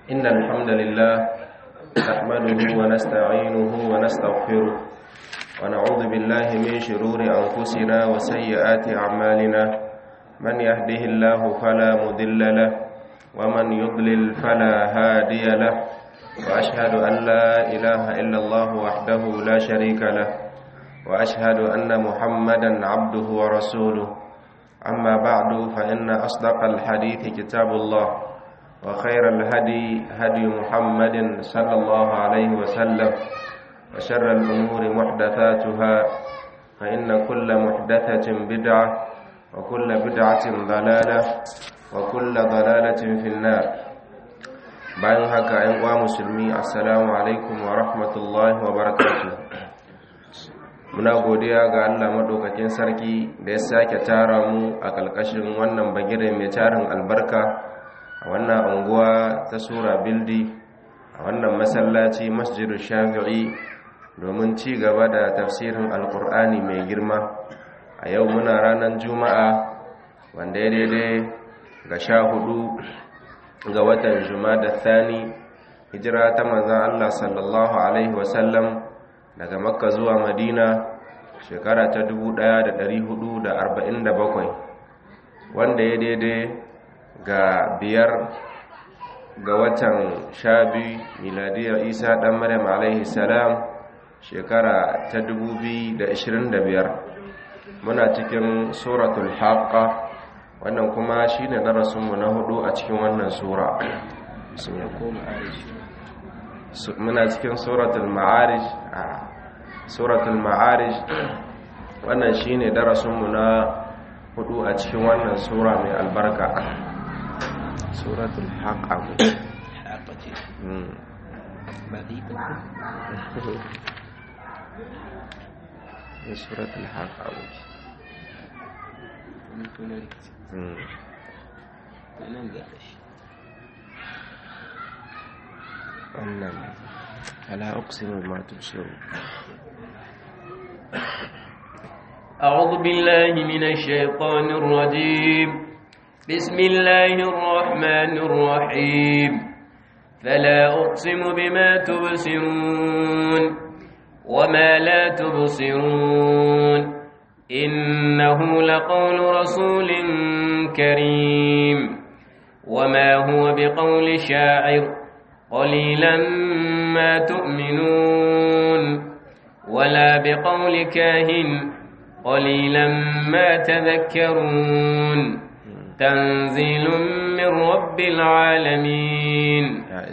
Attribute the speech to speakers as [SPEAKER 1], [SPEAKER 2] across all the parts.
[SPEAKER 1] إن الحمد لله نحمده ونستعينه ونستغفره ونعوذ بالله من شرور أنفسنا وسيئات أعمالنا من يهده الله فلا مضل له ومن يضلل فلا هادي له وأشهد أن لا إله إلا الله وحده لا شريك له وأشهد أن محمدا عبده ورسوله أما بعد فإن أصدق الحديث كتاب الله وخير الهدي هدي محمد صلى الله عليه وسلم وشر الأمور محدثاتها فإن كل محدثة بدعة وكل بدعة ضلالة وكل ضلالة في النار bayan haka ‘yan uwa musulmi assalamu alaikum wa rahmatullahi wa barakatuh muna godiya ga Allah maɗaukakin sarki da ya sake tara mu a ƙalƙashin wannan bagire mai tarin albarka a wannan unguwa ta sura bildi a wannan masallaci masjidu shafi'i domin ci gaba da tafsirin alkur'ani mai girma a yau muna ranar juma'a wanda ya daidai ga sha hudu ga watan da thani hijira ta manzan allah sallallahu alaihi wasallam daga makka zuwa madina shekara ta 1447 wanda ya daidai ga biyar ga watan sha biyu miladiyar isa ɗan maryam alaihi salam shekara ta 2025 muna cikin suratul haqqa wannan kuma shi ne darasinmu na hudu a cikin wannan sura muna cikin suratul ma'arij a suratul ma'arij wannan shi ne darasinmu na hudu a cikin wannan sura mai albarka suratul haqqa ne suratul haqqa wannan ala uqsimu ma tubsiru
[SPEAKER 2] أعوذ بالله من الشيطان الرجيم بسم الله الرحمن الرحيم فلا أقسم بما تبصرون وما لا تبصرون إنه لقول رسول كريم وما هو بقول شاعر قليلا ما تؤمنون ولا بقول كاهن قليلا ما تذكرون تنزيل من رب العالمين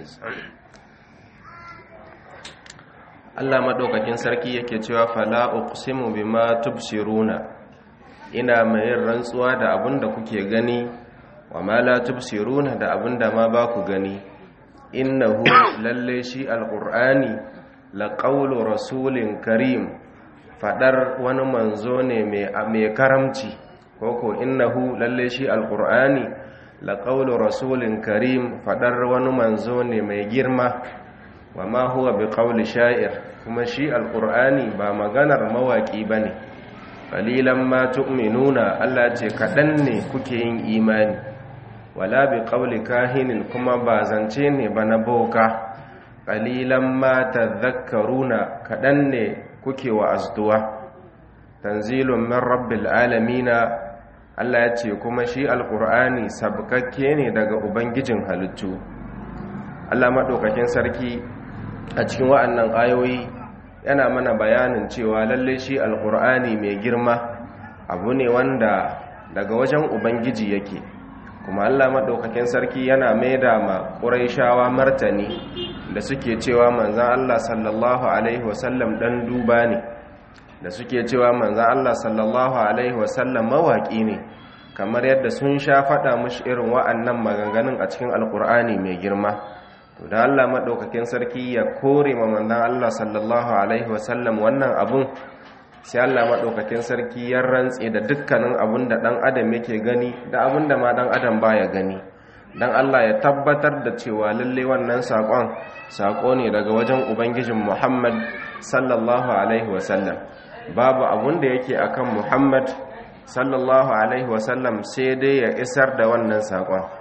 [SPEAKER 1] Allah madaukakin sarki yake cewa fala uqsimu bima tubsiruna ina mai rantsuwa da abinda kuke gani wa ma la tubsiruna da abinda ma ba ku gani innahu lalle shi alqur'ani laqawlu rasulin karim fadar wani manzo ne mai karamci koko innahu lalle shi alqur'ani laqawlu rasulin karim fadar wani manzo ne mai girma wa ma huwa biqawli sha'ir kuma shi alqur'ani ba maganar mawaki bane qalilan ma tu'minuna Allah ce kadan ne kuke yin imani wala biqawli kahinin kuma ba zance ne ba na boka qalilan ma tadhakkaruna kadan ne kuke wa azduwa tanzilun min rabbil alamin Allah ya ce kuma shi alqur'ani sabkakke ne daga ubangijin halittu Allah madaukakin sarki a cikin wa'annan ayoyi yana mana bayanin cewa lalle shi alkur'ani mai girma abu ne wanda daga wajen ubangiji yake kuma allah maɗaukakin sarki yana maida ma ƙuraishawa martani da suke cewa manzan allah sallallahu alaihi wasallam ɗan duba ne da suke cewa manzan allah sallallahu alaihi wasallam mawaƙi ne kamar yadda sun sha faɗa mashi irin wa'annan maganganun a cikin alkur'ani mai girma to da Allah madaukakin sarki ya kore ma manzon Allah sallallahu alaihi wasallam wannan abun sai Allah madaukakin sarki ya rantse da dukkanin abun da dan adam yake gani da abun da ma dan adam baya gani dan Allah ya tabbatar da cewa lalle wannan sakon sako ne daga wajen ubangijin Muhammad sallallahu alaihi wasallam babu abun da yake akan Muhammad sallallahu alaihi wasallam sai dai ya isar da wannan sakon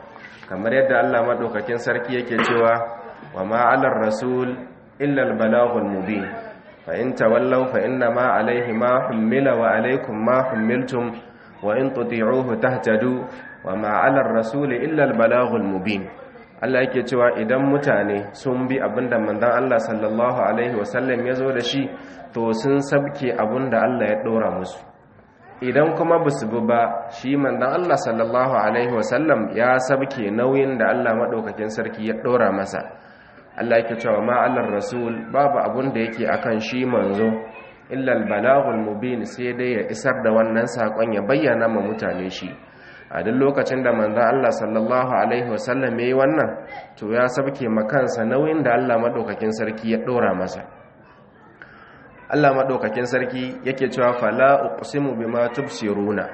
[SPEAKER 1] kamar yadda Allah madaukakin sarki yake cewa wa ma 'alar rasul illa al-balaghul mubin fa in tawallaw fa inna ma 'alayhi ma hummila wa 'alaykum ma hummiltum wa in tuti'uhu tahtadu wa ma 'alar rasul illa al-balaghul mubin Allah yake cewa idan mutane sun bi abinda manzon Allah sallallahu alaihi wasallam ya zo da shi to sun sabke abinda Allah ya dora musu idan kuma ba su bi ba shi manzon Allah sallallahu alaihi wasallam ya sabke nauyin da Allah madaukakin sarki ya dora masa Allah yake cewa ma alar rasul babu abun da yake akan shi manzo illa al-balaghul mubin sai dai ya isar da wannan sakon ya bayyana ma mutane shi a duk lokacin da manzon Allah sallallahu alaihi wasallam yayi wannan to ya sabke makansa nauyin da Allah madaukakin sarki ya dora masa Allah madaukakin sarki yake cewa fala uqsimu bima tubsiruna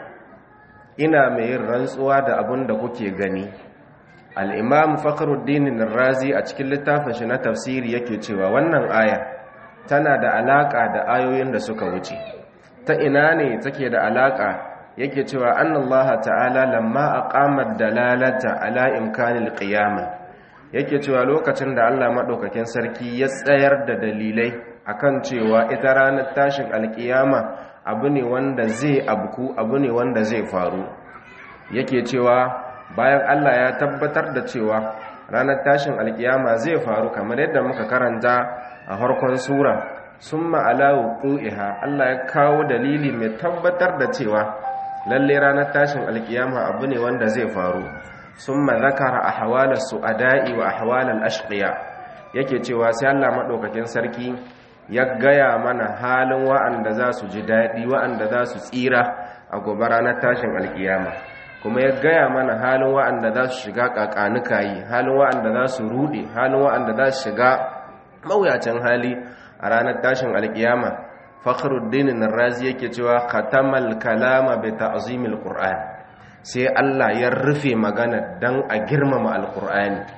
[SPEAKER 1] ina mai yin rantsuwa da abin da kuke gani al-imam fakhruddin ar-razi a cikin littafin shi na tafsiri yake cewa wannan aya tana da alaka da ayoyin da suka wuce ta ina ne take da alaka yake cewa annallaha ta'ala lamma aqama dalalata ala imkanil qiyamah yake cewa lokacin da Allah madaukakin sarki ya tsayar da dalilai akan cewa ita ranar tashin alkiyama abu ne wanda zai abku abu ne wanda zai faru yake cewa bayan Allah ya tabbatar da cewa ranar tashin alkiyama zai faru kamar yadda muka karanta a harkon sura summa ala wuqu'iha Allah ya kawo dalili mai tabbatar da cewa lalle ranar tashin alkiyama abu ne wanda zai faru summa zakara ahwala su'ada'i wa ahwalal ashqiya yake cewa sai Allah madaukakin sarki ya gaya mana halin wa'anda za su ji daɗi wa'anda za su tsira a gobe ranar tashin alkiyama kuma ya gaya mana halin wa'anda za su shiga ƙaƙanuka yi halin wa'anda za su ruɗe halin wa'anda za su shiga mawuyacin hali a ranar tashin alkiyama fakhruddin razi yake cewa khatamal kalama bi ta'zimil qur'an sai Allah ya rufe magana dan a girmama alqur'ani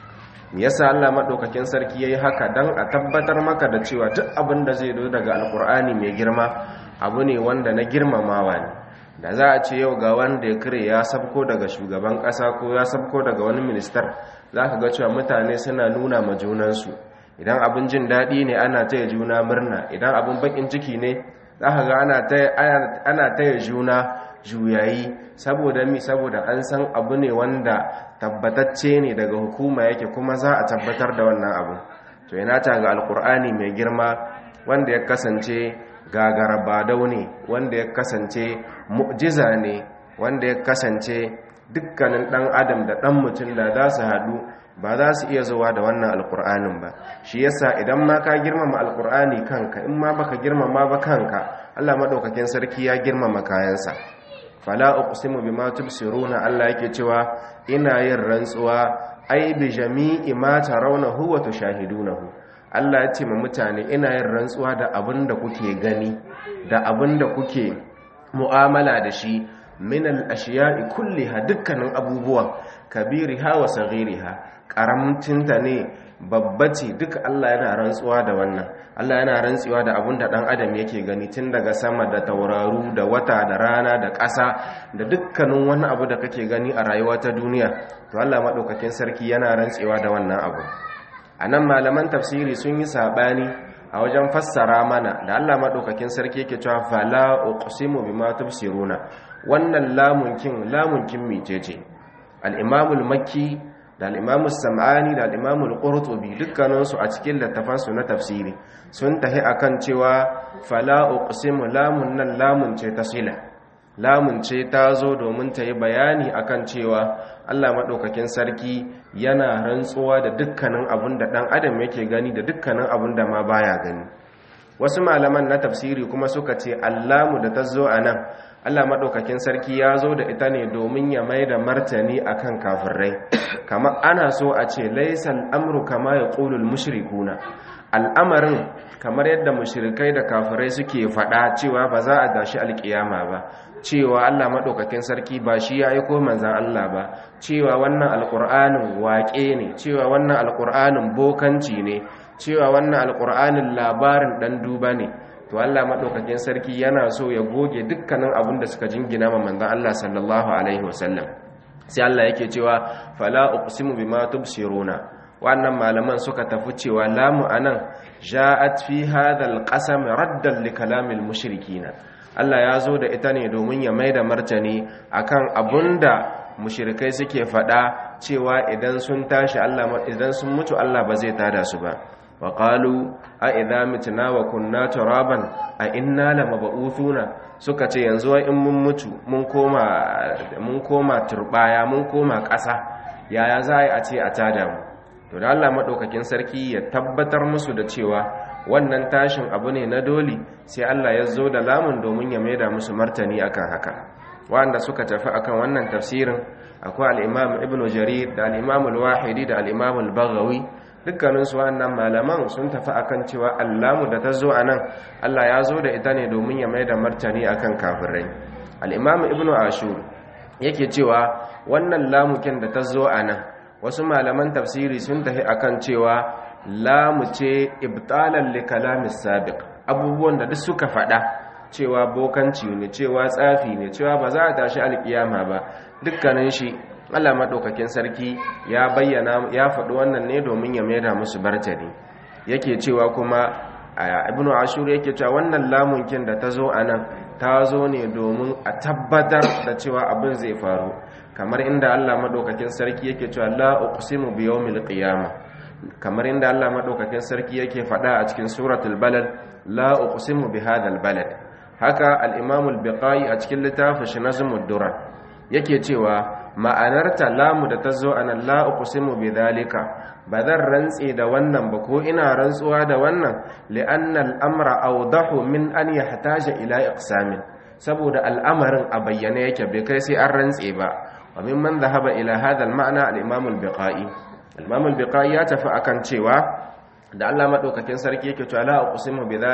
[SPEAKER 1] yasa Allah madaukakin sarki yayi haka dan a tabbatar maka da cewa duk abin da zai zo daga alqur'ani mai girma abu ne wanda na girmamawa ne da za a ce yau ga wanda ya kire ya sabko daga shugaban kasa ko ya sabko daga wani ministar za ka ga cewa mutane suna nuna ma junansu idan abin jin daɗi ne ana taya juna murna idan abin bakin ciki ne za ka ga ana taya juna juyayi saboda mi saboda an san abu ne wanda tabbatacce ne daga hukuma yake kuma za a tabbatar da wannan abu to yana ta ga alkur'ani mai girma wanda ya kasance gagara badau ne wanda ya kasance mu'jiza ne wanda ya kasance dukkanin dan adam da dan mutum da za su haɗu ba za su iya zuwa da wannan alkur'anin ba shi yasa idan ma ka girmama alkur'ani kanka in ma baka girmama ba kanka Allah madaukakin sarki ya girmama kayansa fala uqsimu bima tubsiruna Allah yake cewa ina yin rantsuwa ai bi jami'i ma tarawnahu wa tushahidunahu Allah ya ce ma mutane ina yin rantsuwa da abin da kuke gani da abin da kuke mu'amala da shi min al-ashiya'i kulliha dukkanin abubuwan kabiriha wa saghiriha karamcinta ne babba ce duka Allah yana rantsuwa da wannan Allah yana rantsuwa da abin da dan adam yake gani tun daga sama da tauraru da wata da rana da ƙasa da dukkanin wani abu da kake gani a rayuwa ta duniya to Allah madaukakin sarki yana rantsuwa da wannan abu a nan malaman tafsiri sun yi saɓani a wajen fassara mana da Allah maɗaukakin sarki yake cewa fala uqsimu bima tubsiruna wannan lamunkin lamunkin mecece al-imamul makki da al-imamul sam'ani da al-imamul qurtubi dukkanin su a cikin littafan su na tafsiri sun tahi akan cewa fala uqsimu lamun nan lamun ce ta sila lamun ce ta zo domin ta yi bayani akan cewa Allah maɗaukakin sarki yana rantsuwa da dukkanin abin da ɗan adam yake gani da dukkanin abin da ma baya gani wasu malaman na tafsiri kuma suka ce allamu da ta zo a nan Allah maɗaukakin sarki ya zo da ita ne domin ya mai da martani akan kafirai kama ana so a ce laisan amru kama ya ƙulul mushrikuna al'amarin kamar yadda mushrikai da kafirai suke faɗa cewa ba za a dashi alƙiyama ba cewa Allah maɗaukakin sarki ba shi ya aiko manzan Allah ba cewa wannan alƙur'anin waƙe ne cewa wannan alƙur'anin bokanci ne cewa wannan alƙur'anin labarin ɗan duba ne to Allah maɗaukakin sarki yana so ya goge dukkanin abin da suka jingina ma manzan Allah sallallahu alaihi wasallam sai Allah yake cewa fala uqsimu bima tubsiruna wannan malaman suka tafi cewa lamu anan ja'at fi hadha alqasam raddan li kalamil mushrikina Allah ya zo da ita ne domin ya maida martani akan abunda mushrikai suke fada cewa idan sun tashi Allah idan sun mutu Allah ba zai tada su ba wa qalu a idza mitna wa kunna turaban a inna lamab'uthuna suka ce yanzu in mun mutu mun koma mun koma turbaya mun koma ƙasa yaya za a ce a tada mu to da Allah madaukakin sarki ya tabbatar musu da cewa wannan tashin abu ne na doli sai Allah ya zo da lamun domin ya maida musu martani akan haka wanda suka tafi akan wannan tafsirin akwai al-Imam Ibn Jarir da al-Imam al-Wahidi da al-Imam al-Baghawi dukkanin su wannan malaman sun tafi akan cewa allamu da ta zo anan Allah ya zo da ita ne domin ya maida martani akan kafirai al-Imam Ibn Ashur yake cewa wannan lamukin da ta zo anan wasu malaman tafsiri sun tafi akan cewa lamu ce ibtalan li kalamis sabiq abubuwan da duk suka faɗa cewa bokanci ne cewa tsafi ne cewa ba za a tashi alkiyama ba dukkanin shi Allah madaukakin sarki ya bayyana ya faɗi wannan ne domin ya maida musu bartani yake cewa kuma ibnu ashur yake cewa wannan lamunkin da ta zo anan ta zo ne domin a tabbatar da cewa abin zai faru kamar inda Allah madaukakin sarki yake cewa la uqsimu bi yawmil qiyamah kamar inda Allah madaukakin sarki yake faɗa a cikin suratul balad la uqsimu bi hadhal balad haka al-imam al-biqai a cikin littafin shi nazmud dura yake cewa ma'anarta lamu da tazo anan la uqsimu bi dhalika bazan rantse da wannan ba ko ina rantsuwa da wannan li'anna al-amra awdahu min an yahtaja ila iqsamin saboda al'amarin a bayyane yake bai kai sai an rantse ba wa mimman dhahaba ila hadha al-ma'na al-imam al-biqai al-imam al-biqai ya tafi akan cewa da Allah madaukakin sarki yake cewa la uqsimu bi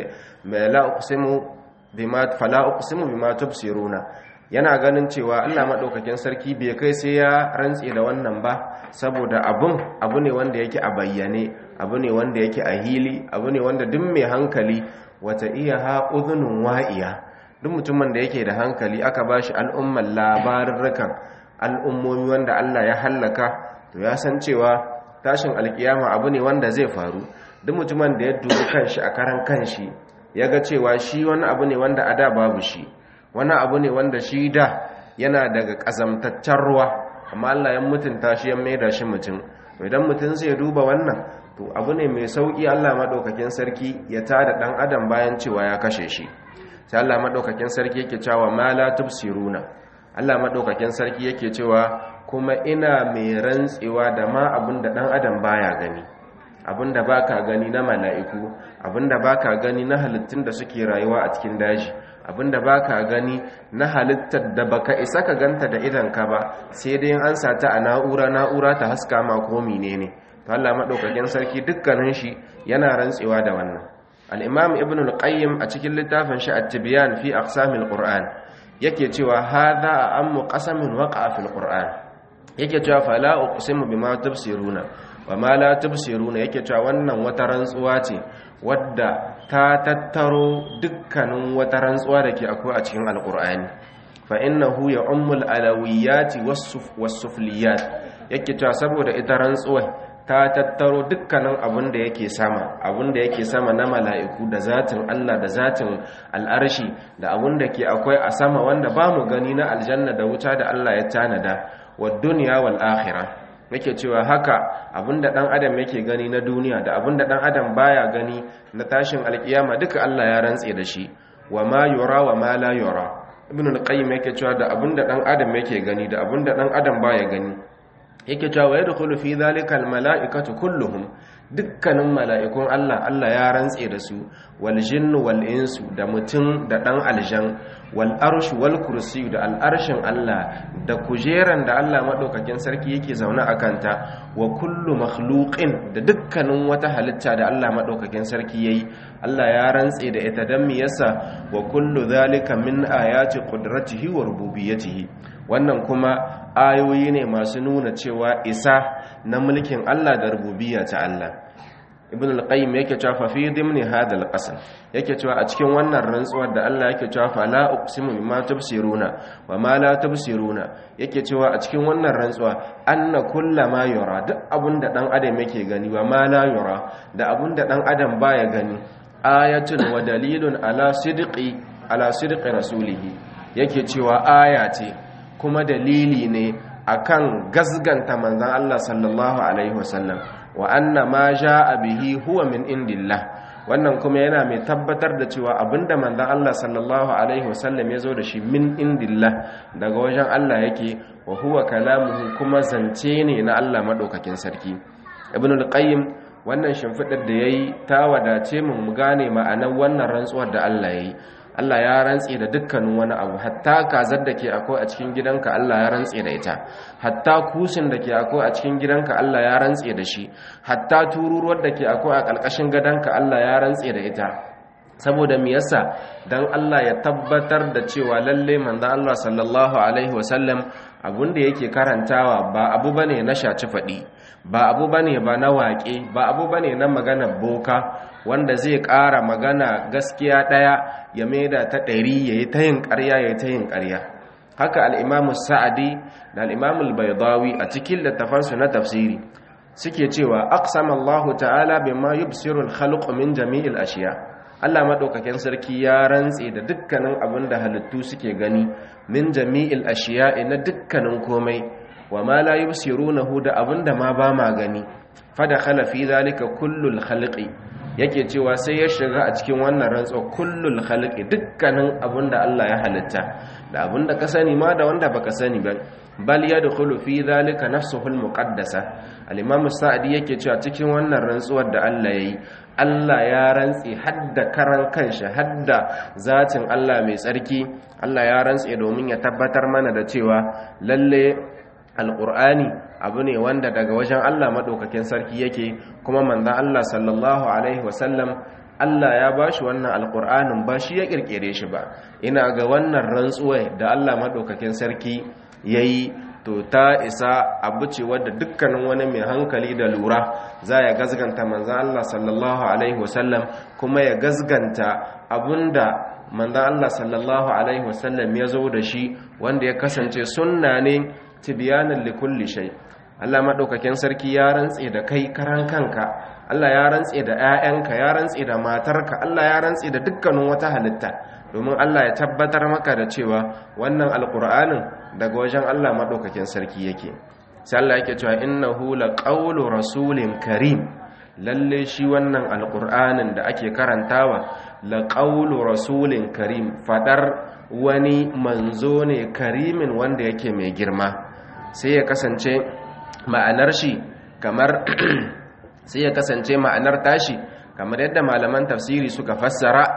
[SPEAKER 1] la uqsimu bima fala uqsimu bima tubsiruna yana ganin cewa Allah madaukakin sarki bai kai sai ya rantse da wannan ba saboda abun abu ne wanda yake a bayyane abu ne wanda yake a hili abu ne wanda duk mai hankali wata iya ha udhunun wa'iya duk mutumin da yake da hankali aka bashi al'umman labarurrukan al'ummomi wanda Allah ya hallaka to ya san cewa tashin alkiyama abu ne wanda zai faru duk mutumin da ya dubi kanshi a karan kanshi ya ga cewa shi wani abu ne wanda a da babu shi wani abu ne wanda shi da yana daga ƙazamtaccen ruwa amma Allah ya mutunta shi ya maida shi mutum to idan mutum zai duba wannan to abu ne mai sauki Allah madaukakin sarki ya tada dan adam bayan cewa ya kashe shi sai Allah madaukakin sarki yake cewa ma la tubsiruna Allah madaukakin sarki yake cewa kuma ina mai rantsewa da ma abinda dan adam baya gani abinda baka gani na mala'iku abinda baka gani na halittun da suke rayuwa a cikin daji abinda baka gani na halittar da baka isa ka ganta da idanka ba sai dai an sata a na'ura na'ura ta haska ma ko menene to Allah madaukakin sarki dukkanin shi yana rantsewa da wannan al-imam ibn al-qayyim a cikin littafin shi at-tibyan fi aqsamil qur'an yake cewa hadha ammu qasamin waqa'a fil qur'an yake cewa fala uqsimu bima tubsiruna wa ma la tubsiruna yake cewa wannan wata rantsuwa ce wadda ta tattaro dukkanin wata rantsuwa da ke akwai a cikin alqur'ani fa innahu ya'ummul alawiyati was-sufliyat yake cewa saboda ita rantsuwa ta tattaro dukkanin abin da yake sama abin da yake sama na mala'iku da zatin Allah da zatin al'arshi da abin da ke akwai a sama wanda ba mu gani na aljanna da wuta da Allah ya tanada wa duniya wal akhirah yake cewa haka abinda dan adam yake gani na duniya da abinda dan adam baya gani na tashin alkiyama duka Allah ya rantse da shi wa ma yura wa ma la yura ibn al-qayyim yake cewa da abinda dan adam yake gani da abinda dan adam baya gani yake cewa wa yadkhulu fi dhalika al-mala'ikatu kulluhum dukkanin mala'ikun Allah Allah ya rantse da su wal jinnu wal insu da mutum da dan aljan wal arshu wal kursi da al'arshin Allah da kujeran da Allah madaukakin sarki yake zaune a kanta wa kullu makhluqin da dukkanin wata halitta da Allah madaukakin sarki yayi Allah ya rantse da ita dan me yasa wa kullu zalika min ayati qudratihi wa rububiyyatihi wannan kuma ayoyi ne masu nuna cewa isa na mulkin Allah da rububiyya ta Allah ibn al-qayyim yake cewa fa fi dimni hadha al-qasam yake cewa a cikin wannan rantsuwar da Allah yake cewa fa la uqsimu bima tubsiruna wa ma la tubsiruna yake cewa a cikin wannan rantsuwa anna kullama yura duk abunda dan adam yake gani wa ma la yura da abunda dan adam baya gani ayatun wa dalilun ala sidqi ala sidqi rasulihi yake cewa aya ce kuma dalili ne akan gasganta manzon Allah sallallahu alaihi wasallam wa anna ma jaa bihi huwa min indillah wannan kuma yana mai tabbatar da cewa abinda manzon Allah sallallahu alaihi wasallam ya zo da shi min indillah daga wajen Allah yake wa huwa kalamuhu kuma zance ne na Allah madaukakin sarki ibn al-qayyim wannan shimfidar da yayi ta wadace mu mu gane ma'anar wannan rantsuwar da Allah yayi Allah ya rantse da dukkanin wani abu hatta kazar da ke akwai a cikin gidanka Allah ya rantse da ita hatta kusin da ke akwai a cikin gidanka Allah ya rantse da shi hatta tururuwar da ke akwai a ƙarƙashin gadonka Allah ya rantse da ita saboda me yasa dan Allah ya tabbatar da cewa lalle manzo Allah sallallahu alaihi wasallam abun da yake karantawa ba abu bane na shaci fadi ba abu bane ba na waƙe ba abu bane na magana boka wanda zai ƙara magana gaskiya ɗaya ya maida ta ɗari ya yi ta yin ƙarya ya yi ta yin ƙarya haka al'imamu sa'adi da al'imamu baidawi a cikin littafansu na tafsiri suke cewa aqsamallahu ta'ala bima yubsirul khalqu min jami'il ashiya Allah madaukakin sarki ya rantse da dukkanin abin da halittu suke gani min jami'il ashiya na dukkanin komai wa ma la yubsirunahu da abin da ma ba ma gani fa dakhala fi zalika kullul khalqi yake cewa sai ya shiga a cikin wannan rantsuwa kullul khalqi dukkanin abinda Allah ya halitta da abinda ka sani ma da wanda baka sani ba bal yadkhulu fi dhalika nafsuhu almuqaddasa al-imam sa'di yake cewa cikin wannan rantsuwar da Allah yayi Allah ya rantsi hadda karan kanshi hadda zatin Allah mai tsarki Allah ya rantsi domin ya tabbatar mana da cewa lalle alqur'ani abu ne wanda daga wajen Allah maɗaukakin sarki yake kuma manzan Allah sallallahu Alaihi wasallam Allah ya ba shi wannan alƙur'anin ba shi ya ƙirƙire shi ba ina ga wannan rantsuwa da Allah maɗaukakin sarki ya yi to ta isa abu ce wadda dukkanin wani mai hankali da lura za ya gazganta manzan Allah sallallahu Alaihi wasallam kuma ya gazganta abunda manzan Allah sallallahu Alaihi wasallam ya zo da shi wanda ya kasance sunna ne tibiyanin likulli shai Allah maɗaukakin sarki ya rantse da kai karan kanka Allah ya rantse da 'ya'yanka ya rantse da matarka Allah ya rantse da dukkanin wata halitta domin Allah ya tabbatar maka da cewa wannan alƙur'anin daga wajen Allah maɗaukakin sarki yake sai Allah yake cewa innahu laqawlu rasulin karim lalle shi wannan alƙur'anin da ake karantawa laqawlu rasulin karim fadar wani manzo ne karimin wanda yake mai girma sai ya kasance ma'anar shi kamar sai ya kasance ma'anar tashi kamar yadda malaman tafsiri suka fassara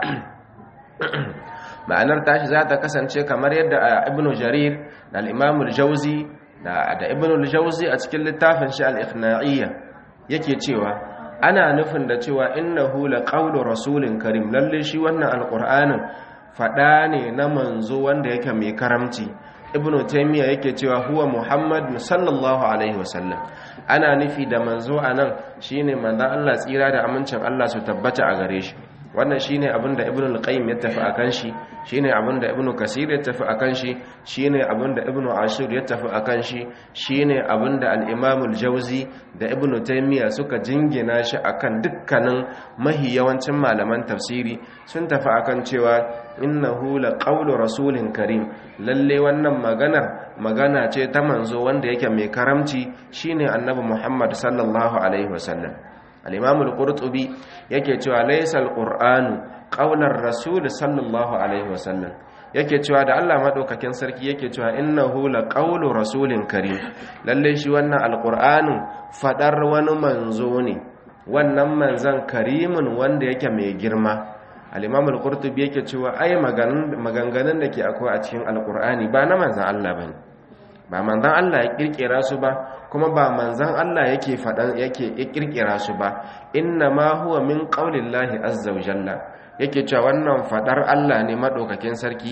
[SPEAKER 1] ma'anar tashi za ta kasance kamar yadda ibnu jarir da al-imam al-jawzi da ibnu al-jawzi a cikin littafin shi al-ikhna'iyya yake cewa ana nufin da cewa innahu laqawlu rasulin karim lalle shi wannan alqur'anin fada ne na manzo wanda yake mai karamci ibnu taymiya yake cewa huwa muhammad sallallahu alaihi wasallam ana nufi da manzo anan shine manzon Allah tsira da amincin Allah su tabbata a gare shi wannan shine abinda ibnu al-qayyim ya tafi akan shi shine abinda ibnu kasir ya tafi akan shi shine abinda ibnu ashur ya tafi akan shi shine abinda al-imam al-jawzi da ibnu taymiya suka jingina shi akan dukkanin mahi yawancin malaman tafsiri sun tafi akan cewa innahu laqawlu rasulin karim lalle wannan maganar magana ce ta manzo wanda yake mai karamci shine annabi muhammad sallallahu alaihi wasallam al-imam al-qurtubi yake cewa laysa al-qur'anu qawlar rasul sallallahu alaihi wasallam yake cewa da Allah madaukakin sarki yake cewa innahu laqawlu rasulin karim lalle shi wannan al-qur'anin fadar wani manzo ne wannan manzan karimin wanda yake mai girma al-imam al-qurtubi yake cewa ai maganganun da ke akwai a cikin al-qur'ani ba na manzan Allah bane ba manzan Allah ya kirkira su ba kuma ba manzan Allah yake faɗan yake ya kirkira su ba inna ma huwa min qaulillahi azza wa jalla yake cewa wannan fadar Allah ne madaukakin sarki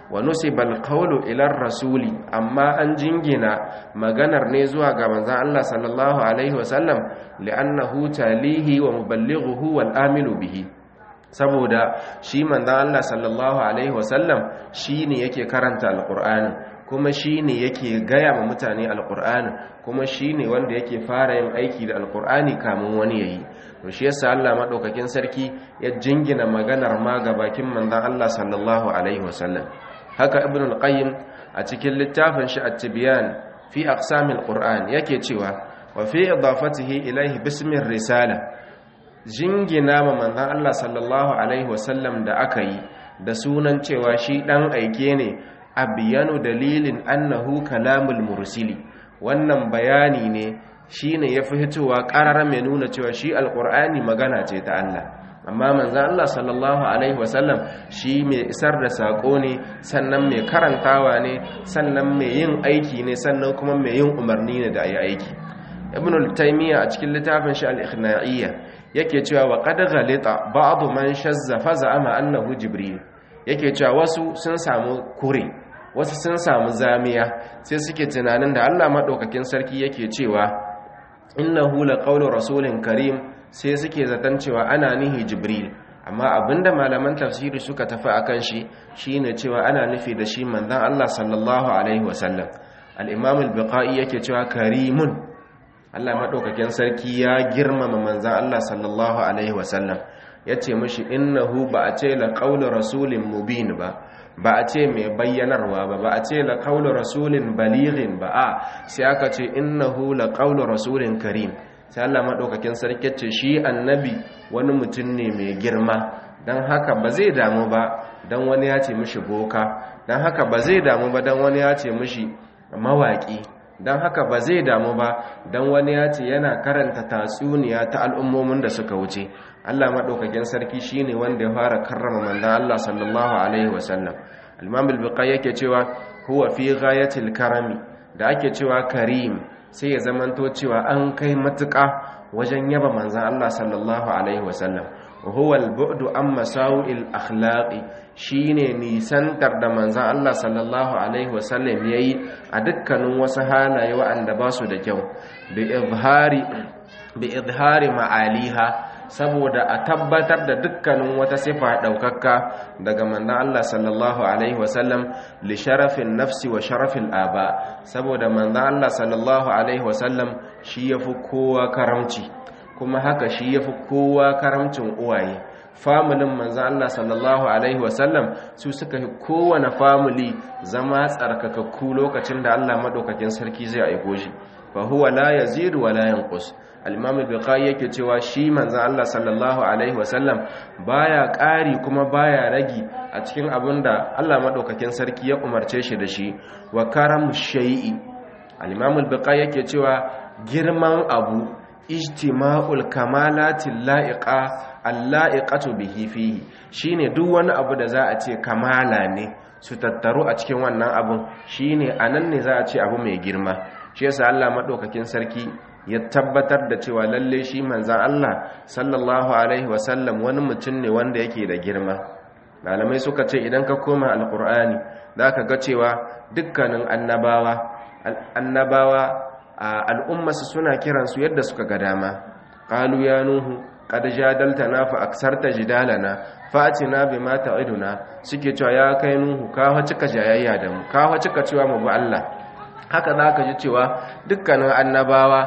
[SPEAKER 1] wa nusibal qawlu ila rasuli amma an jingina maganar ne zuwa ga manzon Allah sallallahu alaihi wasallam li'annahu talihi wa muballighuhu wal amilu bihi saboda shi manzon Allah sallallahu alaihi wasallam shine yake karanta alqur'ani kuma shine yake gaya ma mutane alqur'ani kuma shine wanda yake fara yin aiki da alqur'ani kamun wani yayi to shi yasa Allah madaukakin sarki ya jingina maganar ma ga bakin manzon Allah sallallahu alaihi wasallam haka ibn al-qayyim a cikin littafin shi at-tibyan fi aqsamil qur'an yake cewa wa fi idafatihi ilayhi bismir risala jingina ma manzon Allah sallallahu alaihi wasallam da aka yi da sunan cewa shi dan aike ne abiyanu dalilin annahu kalamul mursili wannan bayani ne shine yafi hitowa qarara mai nuna cewa shi alqur'ani magana ce ta Allah amma manzan Allah sallallahu Alaihi wasallam shi mai isar da saƙo ne sannan mai karantawa ne sannan mai yin aiki ne sannan kuma mai yin umarni ne da ayi aiki ibn al-taymiya a cikin littafin shi al-ikhna'iyya yake cewa wa qad ghalita ba'd man shazza fa za'ama annahu jibril yake cewa wasu sun samu kure wasu sun samu zamiya sai suke tunanin da Allah madaukakin sarki yake cewa innahu laqawlu rasulin karim sai suke zaton cewa ana nihi jibril amma abinda malaman tafsiri suka tafi akan shi shine cewa ana nufi da shi manzon Allah sallallahu alaihi wasallam al-imam al-biqai yake cewa karimun Allah madaukakin sarki ya girmama manzon Allah sallallahu alaihi wasallam yace mishi innahu ba a ce la qawlu rasulin mubin ba ba a ce mai bayyanarwa ba ba a ce la qawlu rasulin balighin ba a sai aka ce innahu la qawlu rasulin karim sai Allah maɗaukakin sarki ce shi annabi wani mutum ne mai girma don haka ba zai damu ba don wani ya ce mishi boka don haka ba zai damu ba don wani ya ce mishi mawaƙi don haka ba zai damu ba don wani ya ce yana karanta tatsuniya ta al'ummomin da suka wuce Allah maɗaukakin sarki shi ne wanda ya fara karrama manzan Allah sallallahu alaihi wasallam al-imam al yake cewa huwa fi ghayatil karami da ake cewa karim sai ya zamanto cewa an kai matuƙa wajen yaba manzan Allah sallallahu Alaihi wasallam huwa al-bu'du an masawil akhlaqi shine nisantar da manzan Allah sallallahu Alaihi wasallam yayi a dukkanin wasu halaye wa'anda ba su da kyau bi izhari bi izhari ma'aliha saboda a tabbatar da dukkanin wata sifa daukakka daga manzan Allah sallallahu alaihi wasallam li sharafin nafsi wa sharafin aba saboda manzan Allah sallallahu alaihi wasallam shi yafi kowa karamci kuma haka shi yafi kowa karamcin uwaye familin manzan Allah sallallahu alaihi wasallam su suka yi kowane family zama tsarkakakku lokacin da Allah madaukakin sarki zai aiko shi fa huwa la yazidu wa la yanqus al-imam al-bukhari yake cewa shi manzon Allah sallallahu alaihi wasallam baya ƙari kuma baya ragi a cikin abinda Allah madaukakin sarki ya umarce shi da shi wa karamu shay'i al-imam al-bukhari yake cewa girman abu ijtima'ul kamalati la'iqa al-la'iqatu bihi fihi shine duk wani abu da za a ce kamala ne su tattaru a cikin wannan abun shine anan ne za a ce abu mai girma shi yasa Allah madaukakin sarki ya tabbatar da cewa lalle shi manzan Allah sallallahu alaihi wasallam wani mutum ne wanda yake da girma malamai suka ce idan ka koma alkur'ani zaka ga cewa dukkanin annabawa annabawa al'ummasu suna kiransu yadda suka ga dama qalu ya nuhu qad jadaltana fa aksarta jidalana fatina bima ta'iduna suke cewa ya kai nuhu ka fa cika jayayya da mu ka fa cika cewa mu bi Allah haka zaka ji cewa dukkanin annabawa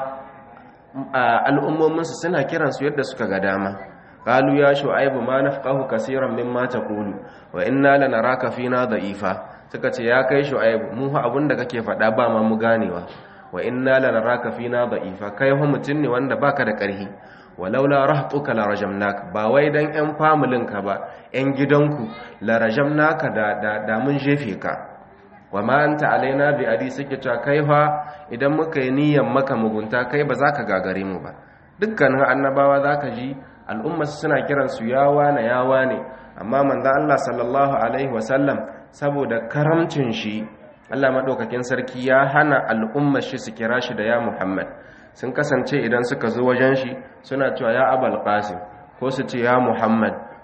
[SPEAKER 1] al'ummominsu suna kiransu yadda suka ga dama qalu ya shu'aibu ma nafqahu kaseeran mimma taqulu wa inna lanaraka fina da'ifa suka ce ya kai shu'aibu mu fa abinda kake faɗa ba ma mu ganewa wa inna lanaraka fina da'ifa kai fa mutun ne wanda baka da ƙarfi walaula rahtuka la rajamnaka ba wai dan ƴan familin ka ba ƴan gidanku la rajamnaka da da, da mun jefe ka wa ma anta alaina bi adi suke cewa kai fa idan muka yi niyyar maka mugunta kai ba za ka gagare mu ba dukkanin annabawa za ka ji al'umma suna kiransu yawa na yawa ne amma manzan Allah sallallahu alaihi wasallam saboda karamcin shi Allah maɗaukakin sarki ya hana al'ummar shi su kira shi da ya Muhammad sun kasance idan suka zo wajen shi suna cewa ya abal qasim ko su ce ya Muhammad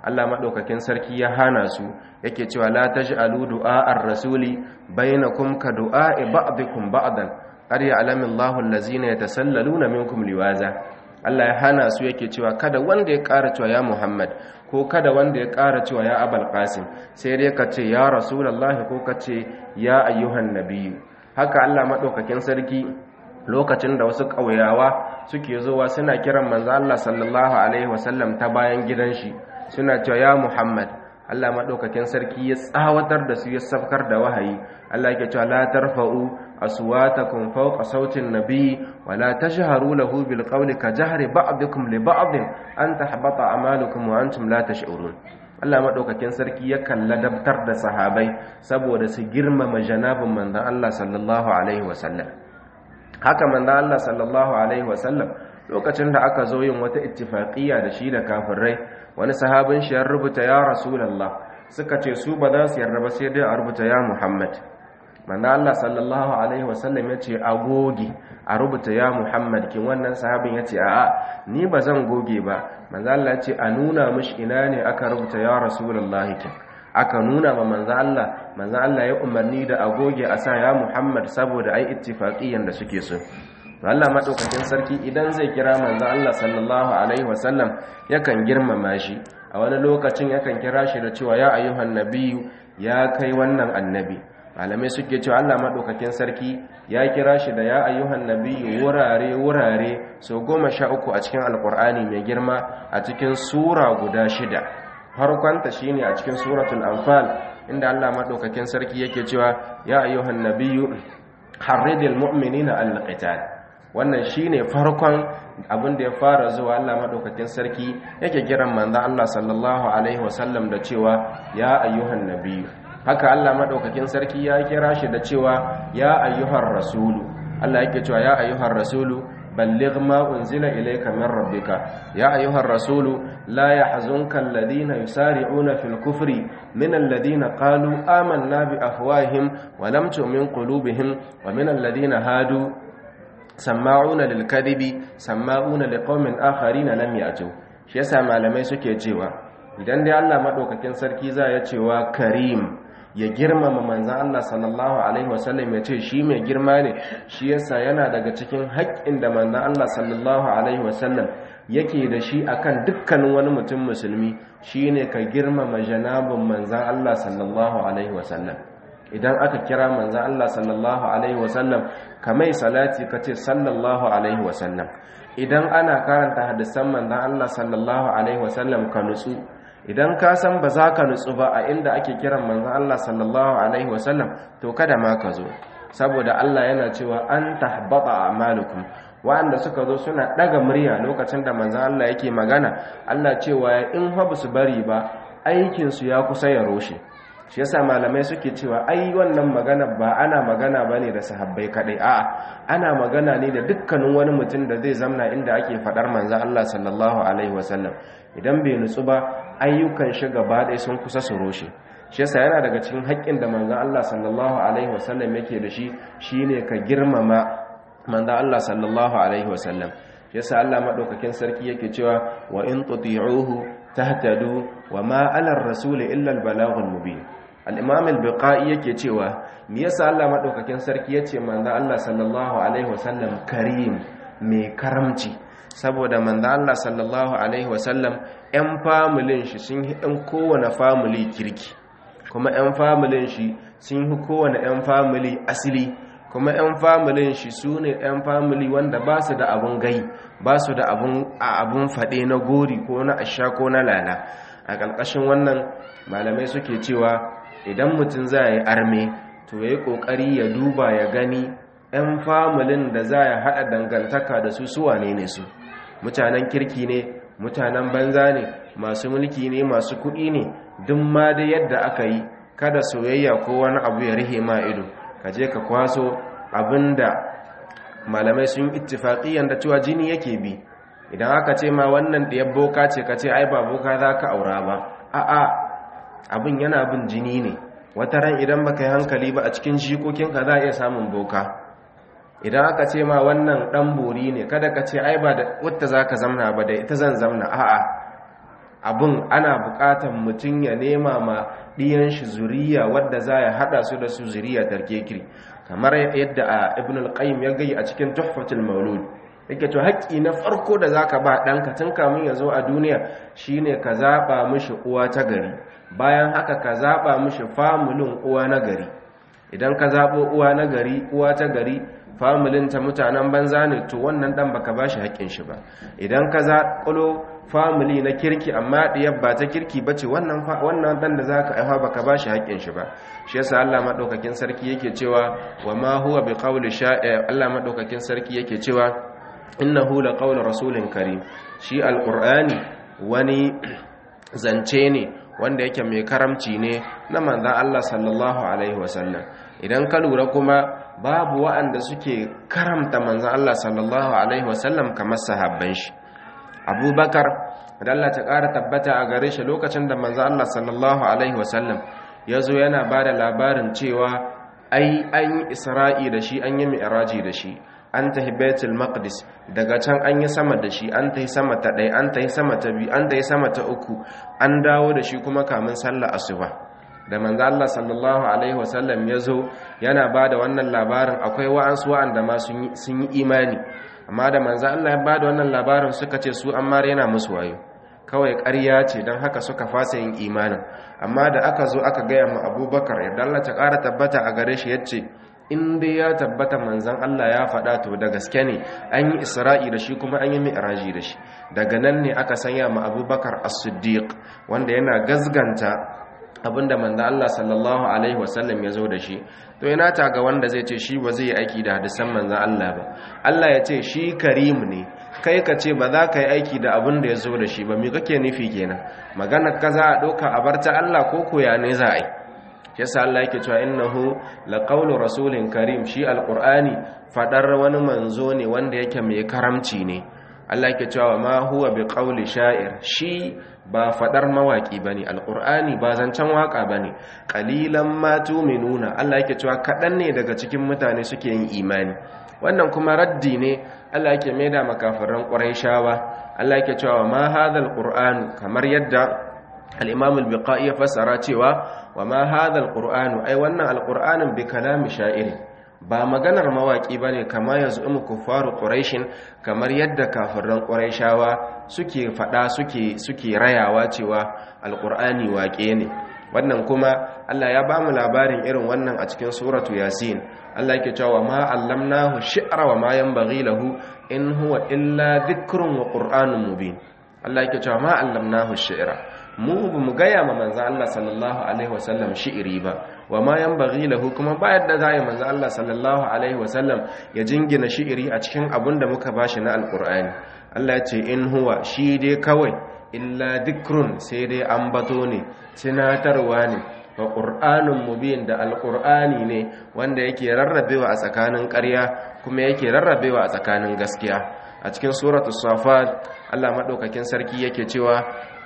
[SPEAKER 1] Allah madaukakin sarki ya hana su yake cewa la taj'alu du'a ar-rasuli bainakum ka du'a ba'dikum ba'dan qad ya'lamu Allahu allazina yatasallaluna minkum liwaza Allah ya hana su yake cewa kada wanda ya ƙara cewa ya Muhammad ko kada wanda ya ƙara cewa ya Abul Qasim sai dai ka ce ya Rasulullahi ko ka ce ya ayyuhan nabiyyu haka Allah madaukakin sarki lokacin da wasu ƙauyawa suke zuwa suna kiran manzo Allah sallallahu alaihi wasallam ta bayan gidan shi suna cewa ya Muhammad Allah madaukakin sarki ya tsawatar da su ya safkar da wahayi Allah yake cewa la tarfa'u aswatakum fawqa sautin nabiy wa la tajharu lahu bil qawli ka jahri ba'dikum li ba'd an tahbata a'malukum wa antum la tash'urun Allah madaukakin sarki ya kalla dabtar da sahabai saboda su girmama janabin manzon Allah sallallahu alaihi wasallam haka manzon Allah sallallahu alaihi wasallam lokacin da aka zo yin wata ittifaqiyya da shi da kafirai wani sahabin shi ya rubuta ya rasulullah suka ce su ba za su yarda ba sai dai a rubuta ya muhammad manzo Allah sallallahu alaihi wasallam yace a goge a rubuta ya muhammad kin wannan sahabin yace a'a ni ba zan goge ba manzo Allah yace a nuna mishi ina ne aka rubuta ya rasulullah kin aka nuna ma manzo Allah manzo Allah ya umarni da a goge a sa ya muhammad saboda ai ittifaqiyan da suke so Allah madaukakin sarki idan zai kira manzo Allah sallallahu alaihi wasallam yakan girmama shi a wani lokacin yakan kira shi da cewa ya ayyuhan nabiyyu ya kai wannan annabi malamai suke cewa Allah madaukakin sarki ya kira shi da ya ayyuhan nabiyyu wurare wurare so goma sha uku a cikin alkur'ani mai girma a cikin sura guda shida farkonta shine a cikin suratul anfal inda Allah madaukakin sarki yake cewa ya ayyuhan nabiyyu harridil mu'minina al-qital wannan shine farkon abin da ya fara zuwa Allah madaukakin sarki yake kiran manzon Allah sallallahu alaihi wasallam da cewa ya ayyuhan nabiyyu haka Allah madaukakin sarki ya kira shi da cewa ya ayyuhar rasulu Allah yake cewa ya ayyuhar rasulu balligh ma unzila ilayka min rabbika ya ayyuhar rasulu la yahzunka alladhina yusari'una fil kufri min alladhina qalu amanna bi afwahihim wa lam tu'min qulubihim wa min alladhina hadu sama'una lil kadhibi sama'una liqaumin akharina lam ya'tu shi yasa malamai suke cewa idan dai Allah madaukakin sarki za ya cewa karim ya girmama manzan Allah sallallahu alaihi wasallam ya ce shi mai girma ne shi yasa yana daga cikin haƙƙin da manzan Allah sallallahu alaihi wasallam yake da shi akan dukkanin wani mutum musulmi shine ka girmama janabin manzan Allah sallallahu alaihi wasallam idan aka kira manzan Allah sallallahu alaihi wasallam kamai salati ka ce sallallahu alaihi wasallam idan ana karanta hadisan manzan Allah sallallahu alaihi wasallam ka nutsu idan ka san ba za ka nutsu ba a inda ake kiran manzan Allah sallallahu alaihi wasallam to kada ma ka zo saboda Allah yana cewa an tahbata a'malukum wa'anda suka zo suna daga murya lokacin da manzan Allah yake magana Allah cewa in fa su bari ba aikin su ya kusa ya roshe shi yasa malamai suke cewa ai wannan magana ba ana magana bane da sahabbai kadai a'a ana magana ne da dukkanin wani mutum da zai zamna inda ake fadar manzan Allah sallallahu alaihi wasallam idan bai nutsu ba ayyukan shi gaba ɗaya sun kusa su roshe shi yasa yana daga cikin haƙƙin da manzon Allah sallallahu alaihi wasallam yake da shi shine ka girmama manzon Allah sallallahu alaihi wasallam shi yasa Allah madaukakin sarki yake cewa wa in tuti'uhu tahtadu wa ma 'ala ar-rasul illa al-balaghul mubin al-imam al-biqai yake cewa me yasa Allah madaukakin sarki yace manzon Allah sallallahu alaihi wasallam karim mai karamci saboda manzo Allah sallallahu alaihi wasallam ƴan familin shi sun yi ɗan kowane family kirki kuma ƴan familin shi sun yi kowane ƴan family asili kuma ƴan familin shi su ne ƴan family wanda ba su da abun gai ba su da abun abun faɗe na gori ko na asha ko na lala a ƙarƙashin wannan malamai suke cewa idan mutum za yi arme to ya yi ƙoƙari ya duba ya gani 'yan familin da za ya haɗa dangantaka da su suwa ne ne su mutanen kirki ne mutanen banza ne masu mulki ne masu kuɗi ne duk ma da yadda aka yi kada soyayya ko wani abu ya rihe ma ido ka je ka kwaso abinda malamai sun ittifaqiyan da cewa jini yake bi idan aka ce ma wannan ɗiyar boka ce ka ce ai ba boka za ka aura ba a'a abin yana bin jini ne wata ran idan baka yi hankali ba a cikin jikokinka za a iya samun boka idan aka ce ma wannan dan bori ne kada ka ce ai ba da wata zaka zamna ba da ita zan zamna a'a abun ana buƙatar mutum ya nema ma ɗiyan shi zuriya wadda za ya haɗa su da su zuriya tarkekiri kamar yadda a ibn al-qayyim ya gai a cikin tuhfatul maulud yake to haƙƙi na farko da zaka ba ɗanka tun kamun ya zo a duniya shine ka zaɓa mishi uwa ta gari bayan haka ka zaɓa mishi famulin uwa na gari idan ka zaɓo uwa na gari uwa ta gari famulin ta mutanen banza ne to wannan ɗan baka ba shi haƙƙin shi ba idan ka zaƙulo famili na kirki amma ɗiyar ba ta kirki ba ce wannan ɗan da za ka aiha baka ba shi haƙƙin shi ba shi yasa Allah maɗaukakin sarki yake cewa wa ma huwa bi qawli sha'i Allah maɗaukakin sarki yake cewa innahu la qawlu rasulin karim shi alqur'ani wani zance ne wanda yake mai karamci ne na manzan Allah sallallahu alaihi wasallam idan ka lura kuma babu wa'anda suke karamta manzan Allah sallallahu alaihi wasallam kamar sahabban shi abubakar da Allah ta ƙara tabbata a gare shi lokacin da manzan Allah sallallahu alaihi wasallam ya zo yana ba da labarin cewa ai an yi isra'i da shi an yi mi'raji da shi an tahi baitul maqdis daga can an yi sama da shi an tahi sama ta ɗaya an tahi sama ta biyu an tahi sama ta uku an dawo da shi kuma kamun sallah asuba da manzo Allah sallallahu alaihi wasallam ya zo yana ba da wannan labarin akwai wa'ansu wa'anda ma sun yi imani amma da manzo Allah ya ba da wannan labarin suka ce su amma yana musu wayo kawai ƙarya ce don haka suka fasa yin imanin amma da aka zo aka gaya mu abubakar yadda Allah ta ƙara tabbata a gare shi ya ce in dai ya tabbata manzan Allah ya faɗa to da gaske ne an yi isra'i da shi kuma an yi mi'raji da shi daga nan ne aka sanya ma abubakar as-siddiq wanda yana gazganta abinda manzan Allah sallallahu alaihi wasallam ya zo da shi to yana ta ga wanda zai ce shi ba zai yi aiki da hadisan manzan Allah ba Allah ya ce shi karim ne kai ka ce ba za ka yi aiki da abin da ya zo da shi ba me kake nufi kenan magana ka za a ɗauka a barta Allah ko koya ne za a yi yasa Allah yake cewa innahu laqawlu rasulin karim shi alqur'ani fadar wani manzo ne wanda yake mai karamci ne Allah yake cewa ma huwa biqawli sha'ir shi ba fadar mawaki bane alqur'ani ba zancen waka bane qalilan ma tu'minuna Allah yake cewa kadan ne daga cikin mutane suke yin imani wannan kuma raddi ne Allah yake maida makafiran quraishawa Allah yake cewa ma hadha alqur'an kamar yadda al-imam al-biqai ya fassara cewa wa ma hadha al-qur'anu ai wannan al-qur'anin bi kalami sha'iri ba maganar mawaki bane kama yaz'umu kuffaru quraishin kamar yadda kafiran quraishawa suke fada suke suke rayawa cewa al-qur'ani waƙe ne wannan kuma Allah ya bamu labarin irin wannan a cikin suratu yasin Allah yake cewa ma allamnahu shi'ra wa ma yanbaghi lahu in huwa illa dhikrun wa qur'anun mubin Allah yake cewa ma allamnahu shi'ra mu ba mu gaya ma manzo Allah sallallahu alaihi wasallam shi'iri ba wa ma yanbaghi lahu kuma ba yadda za yi manzo Allah sallallahu alaihi wasallam ya jingina shi'iri a cikin abin da muka bashi na alqur'ani Allah ya ce in huwa shi dai kawai illa dhikrun sai dai ambato ne tunatarwa ne wa qur'anun mubin da alqur'ani ne wanda yake rarrabewa a tsakanin ƙarya kuma yake rarrabewa a tsakanin gaskiya a cikin suratul safat Allah madaukakin sarki yake cewa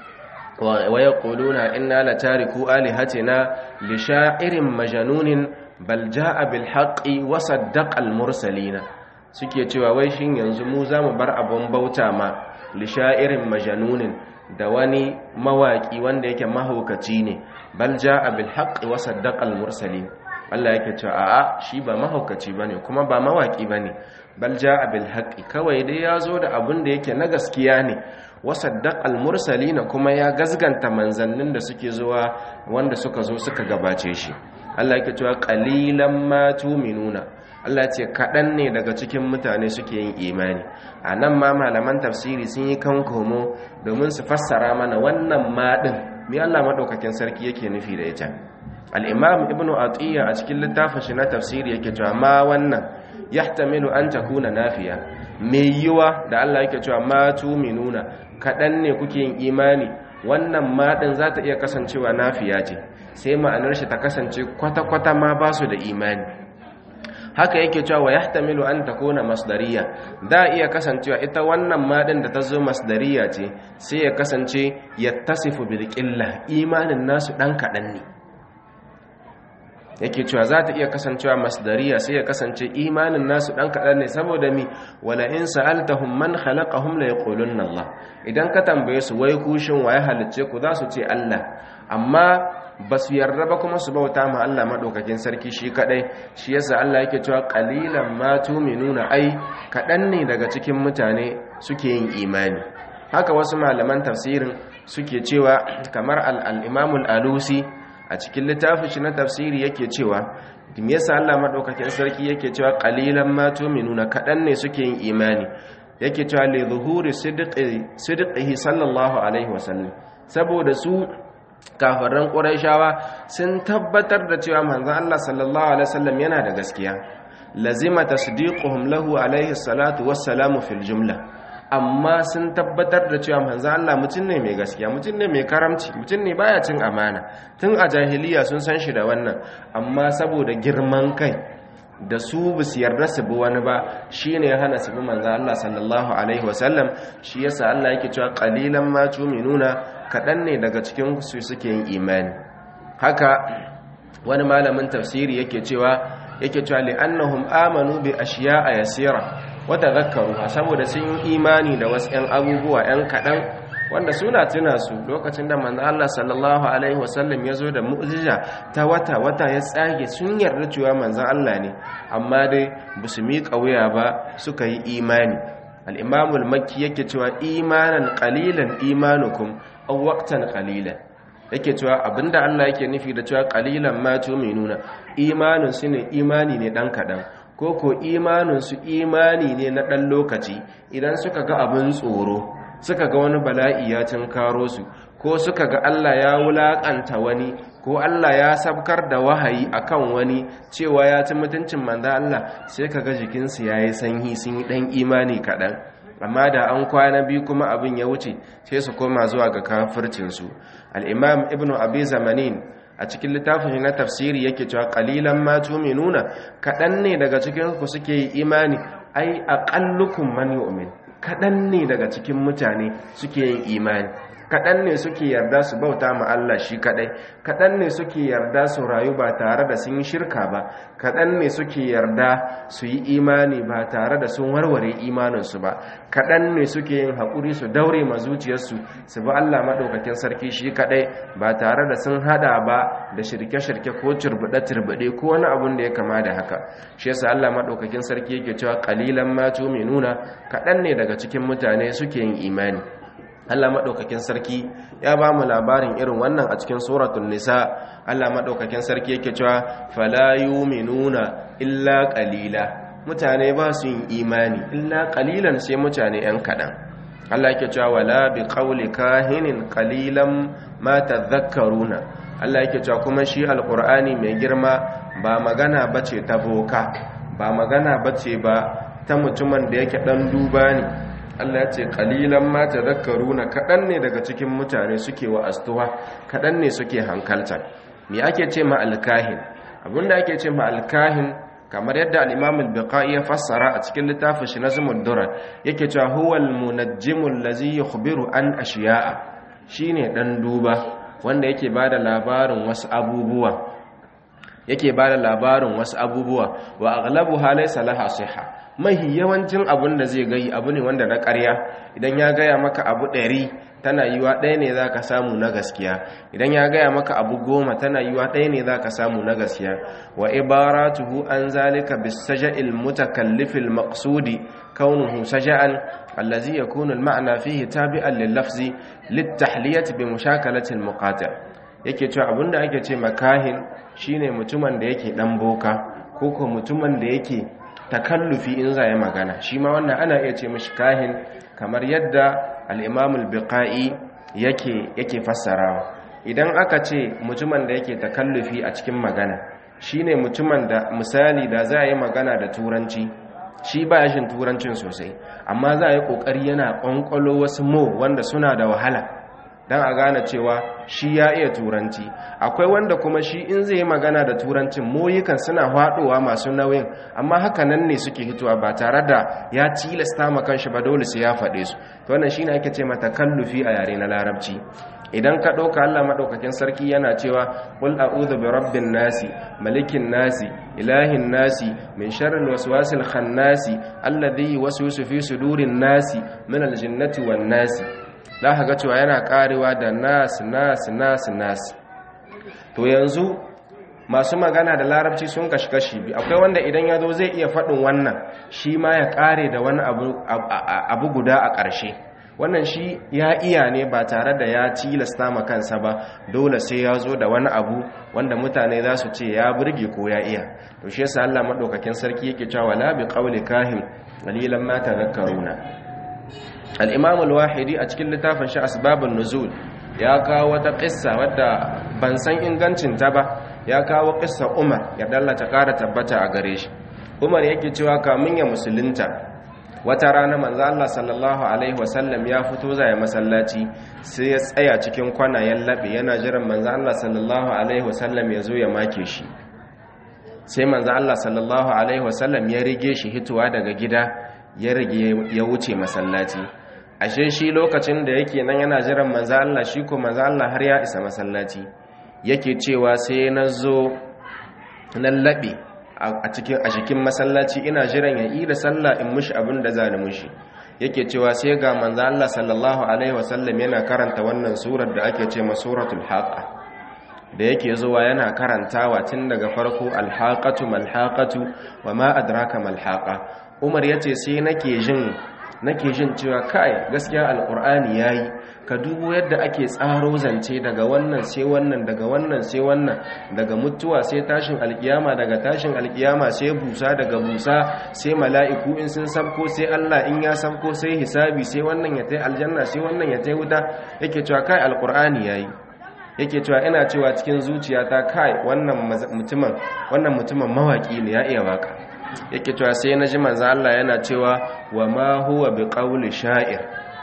[SPEAKER 1] ويقولون إنا لتاركو آلهتنا لشاعر مجنون بل جاء بالحق وصدق المرسلين suke cewa wai shin yanzu mu za mu bar abun bauta ma lishairin majanunin da wani mawaki wanda yake mahaukaci ne bal jaa bil haqqi wa saddaqa al mursalin Allah yake cewa a'a shi ba mahaukaci bane kuma ba mawaki bane bal jaa bil haqqi kawai dai ya zo da abun da yake na gaskiya ne wasaddaq al-mursalin kuma ya gazganta manzannin da suke zuwa wanda suka zo suka gabace shi Allah yake cewa qalilan ma tu'minuna Allah ce kadan ne daga cikin mutane suke yin imani anan ma malaman tafsiri sun yi kankomo domin su fassara mana wannan ma din me Allah madaukakin sarki yake nufi da ita al-imam ibnu atiya a cikin littafin shi na tafsiri yake cewa ma wannan yahtamilu an takuna nafiya mai yiwa da Allah yake cewa ma tu'minuna kaɗan ne kuke yin imani wannan maɗin za ta iya kasancewa nafiya ce sai ma'anar shi ta kasance kwata-kwata ma ba su da imani haka yake cewa wa yahtamilu an takuna masdariya da iya kasancewa ita wannan maɗin da ta zo masdariya ce sai ya kasance yattasifu bil qilla imanin nasu dan kaɗan ne yake cewa za ta iya kasancewa masdariya sai ya kasance imanin nasu dan kaɗan ne saboda mi wala in sa'altahum man khalaqahum la yaqulunna Allah idan ka tambaye su wai kushin waye halicce ku za su ce Allah amma ba su yarda ba kuma su bauta ma Allah madaukakin sarki shi kadai shi yasa Allah yake cewa qalilan ma tu'minuna ai kaɗan ne daga cikin mutane suke yin imani haka wasu malaman tafsirin suke cewa kamar al-Imam al-Alusi a cikin littafin shi na tafsiri yake cewa me yasa Allah madaukakin sarki yake cewa qalilan ma tu'minuna kadan ne suke yin imani yake cewa li zuhuri sidqi sidqihi sallallahu alaihi wasallam saboda su kafiran quraishawa sun tabbatar da cewa manzon Allah sallallahu alaihi wasallam yana da gaskiya lazima tasdiquhum lahu alaihi salatu wassalamu fil jumla amma sun tabbatar da cewa manzo Allah mutum ne mai gaskiya mutum ne mai karamci mutum ne baya cin amana tun a jahiliya sun san shi da wannan amma saboda girman kai da su bu su yarda su bi wani ba shine ya hana su bi manzo Allah sallallahu alaihi wasallam shi yasa Allah yake cewa qalilan ma tu'minuna kadan ne daga cikin su suke yin imani haka wani malamin tafsiri yake cewa yake cewa li annahum amanu bi ashiya'a yasira wata zakaru saboda sun yi imani da wasu 'yan abubuwa 'yan kaɗan wanda suna tuna su lokacin da manzo Allah sallallahu alaihi wasallam ya zo da mu'jiza ta wata wata ya tsage sun yarda cewa manzo Allah ne amma dai ba su miƙa wuya ba suka yi imani al-imamu al-makki yake cewa imanan qalilan imanukum aw waqtan qalilan yake cewa abinda Allah yake nufi da cewa qalilan ma tu'minuna imanin su ne imani ne dan kadan ko ko imaninsu imani ne na ɗan lokaci idan suka ga abin tsoro suka ga wani bala'i ya karo su ko suka ga Allah ya wulaƙanta wani ko Allah ya sabkar da wahayi akan wani cewa ya ci mutuncin manza Allah sai ka ga jikinsu ya yi sanyi sun yi ɗan imani kaɗan amma da an kwana biyu kuma abin ya wuce sai su koma zuwa ga kafircinsu al'imam ibn abi zamanin a cikin littafin na tafsiri yake cewa qalilan ma tu'minuna kadan ne daga cikin ku suke yi imani ai aqallukum man yu'min kadan ne daga cikin mutane suke yin imani kadan ne suke yarda su bauta ma Allah shi kadai kadan ne suke yarda su rayu ba tare da sun yi shirka ba kadan ne suke yarda su yi imani ba tare da sun warware imaninsu ba kadan ne suke yin haƙuri su daure ma zuciyarsu su bi Allah madaukakin sarki shi kadai ba tare da sun hada ba da shirke-shirke ko turbuɗe-turbuɗe ko wani abun da ya kama da haka shi yasa Allah madaukakin sarki yake cewa qalilan ma tu'minuna kadan ne daga cikin mutane suke yin imani Allah maɗaukakin sarki ya ba mu labarin irin wannan a cikin suratul nisa Allah maɗaukakin sarki yake cewa fala yu'minuna illa qalila mutane ba su yin imani illa qalilan sai mutane yan kaɗan. Allah yake cewa wala bi qawli kahinin qalilan ma tadhakkaruna Allah yake cewa kuma shi alqur'ani mai girma ba magana bace ta boka ba magana bace ba ta mutumin da yake dan duba ne Allah ya ce kalilan ma tadhakkaruna kadan ne daga cikin mutane suke wa astuwa kadan ne suke hankalta me ake ce ma alkahin abinda ake ce ma alkahin kamar yadda al-Imam al-Biqai ya fassara a cikin littafin shi Nazmud Durar yake cewa huwal munajjimu allazi yukhbiru an ashiya'a shine dan duba wanda yake bada labarin wasu abubuwa yake bada labarin wasu abubuwa wa aghlabuha laysa laha sihha mahi yawancin abun da zai gayi abu ne wanda na ƙarya idan ya gaya maka abu ɗari tana yiwa ɗaya ne za ka samu na gaskiya idan ya gaya maka abu goma tana yiwa ɗaya ne za ka samu na gaskiya wa ibaratuhu an zalika bisaja'il mutakallifil maqsudi kaunuhu saja'an allazi yakunu al-ma'na fihi tabi'an lil-lafzi lit-tahliyati bi mushakalati al-muqati' yake cewa abinda ake ce makahin shine mutumin da yake dan boka ko ko mutumin da yake takallufi in za ya magana shi ma wannan ana iya ce mashi kahin kamar yadda al-imam al-biqai yake yake fassarawa idan aka ce mutumin da yake takallufi a cikin magana shine mutumin da misali da za a yi magana da turanci shi ba shin turancin sosai amma za a yi kokari yana kwankwalo wasu mo wanda suna da wahala don a gane cewa shi ya iya turanci akwai wanda kuma shi in zai yi magana da turancin moyikan suna haɗowa masu nauyin amma haka nan ne suke hitowa ba tare da ya tilasta ma kanshi ba dole sai ya faɗe su to wannan shine ake ce mata kallufi a yare na larabci idan ka ɗauka Allah maɗaukakin sarki yana cewa ƙul a'udhu bi rabbin nasi malikin nasi ilahin nasi min sharril waswasil khannasi alladhi yuwaswisu fi sudurin nasi min aljinnati wan nasi za ka ga cewa yana karewa da nas nas nas nas to yanzu masu magana da larabci sun kashi kashi bi akwai wanda idan ya zo zai iya faɗin wannan shi ma ya kare da wani abu guda a ƙarshe wannan shi ya iya ne ba tare da ya tilasta ma kansa ba dole sai ya zo da wani abu wanda mutane za su ce ya burge ko ya iya to shi yasa Allah madaukakin sarki yake cewa la bi qawli kahin qalilan ma tadhakkaruna al-imam al-wahidi a cikin littafin shi asbabun nuzul ya kawo wata qissa wadda ban san ingancin ta ba ya kawo qissa Umar ya dallata kara tabbata a gare shi Umar yake cewa kamun ya musulunta wata rana manzo Allah sallallahu alaihi wasallam ya fito zai masallaci sai ya tsaya cikin kwanayen labe yana jiran manzo Allah sallallahu alaihi wasallam ya zo ya make shi sai manzo Allah sallallahu alaihi wasallam ya rige shi hituwa daga gida ya rige ya wuce masallaci ashe shi lokacin da yake nan yana jiran manzo Allah shi ko manzo Allah har ya isa masallaci yake cewa sai na zo nan labe a cikin a cikin masallaci ina jiran ya yi da sallah in mushi abin da zani mushi yake cewa sai ga manzo Allah sallallahu alaihi wasallam yana karanta wannan surar da ake ce suratul haqa da yake zuwa yana karantawa tun daga farko alhaqatu malhaqatu wama adraka malhaqa Umar yace sai nake jin nake jin cewa kai gaskiya alqur'ani yayi ka dubo yadda ake tsaro zance daga wannan sai wannan daga wannan sai wannan daga mutuwa sai tashin alkiyama daga tashin alkiyama sai busa daga busa sai mala'iku in sun sabko sai Allah in ya sabko sai hisabi sai wannan ya tai aljanna sai wannan ya tai wuta yake cewa kai alqur'ani yayi yake cewa ina cewa cikin zuciyata kai wannan mutumin wannan mutumin mawaki ne ya iya waka yake cewa sai na ji manzo Allah yana cewa wa ma huwa biqauli sha'ir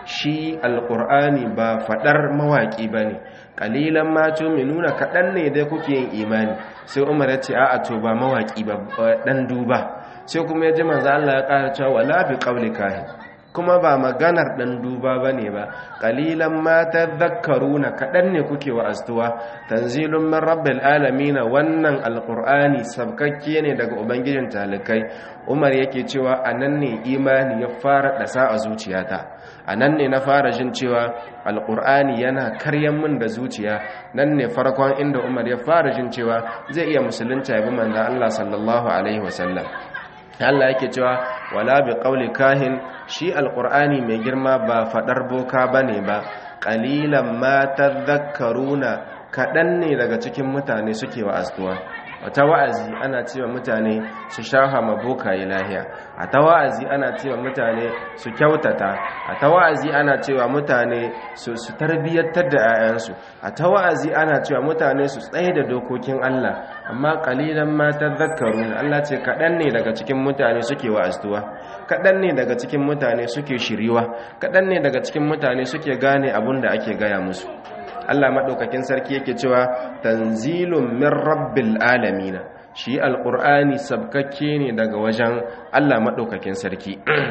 [SPEAKER 1] shi alqur'ani ba fadar mawaki bane qalilan ma tu'minuna kadan ne dai kuke yin imani sai Umar ya ce a'a to ba mawaki ba dan duba sai kuma ya ji manzo Allah ya ƙara cewa wala biqauli kahin kuma ba maganar ɗan duba ba ne ba ƙalilan ma ta zakaruna kaɗan ne kuke wa astuwa tanzilun min rabbil alamina wannan alƙur'ani sabkakke ne daga ubangijin talikai umar yake cewa a nan ne imani ya fara ɗasa a zuciyata a nan ne na fara jin cewa alƙur'ani yana karyan min da zuciya nan ne farkon inda umar ya fara jin cewa zai iya musulunta ya bi manzan allah sallallahu alaihi wasallam Allah yake cewa wala bi qauli kahin shi alqur'ani mai girma ba fadar boka bane ba qalilan ma tadhakkaruna kadan ne daga cikin mutane suke wa astuwa wata wa'azi ana cewa mutane su shaha maboka lahiya a ta wa'azi ana cewa mutane su kyautata a ta wa'azi ana cewa mutane su su tarbiyyantar da 'ya'yansu a ta wa'azi ana cewa mutane su tsaye da dokokin Allah amma kalilan ma tadhakkaruna Allah ce kadan ne daga cikin mutane suke wa'aztuwa kadan ne daga cikin mutane suke shiriwa kadan ne daga cikin mutane suke gane abin da ake gaya musu Allah maɗaukakin sarki yake cewa tanzilun min rabbil alamina shi alƙur'ani sabkakke ne daga wajen Allah maɗaukakin sarki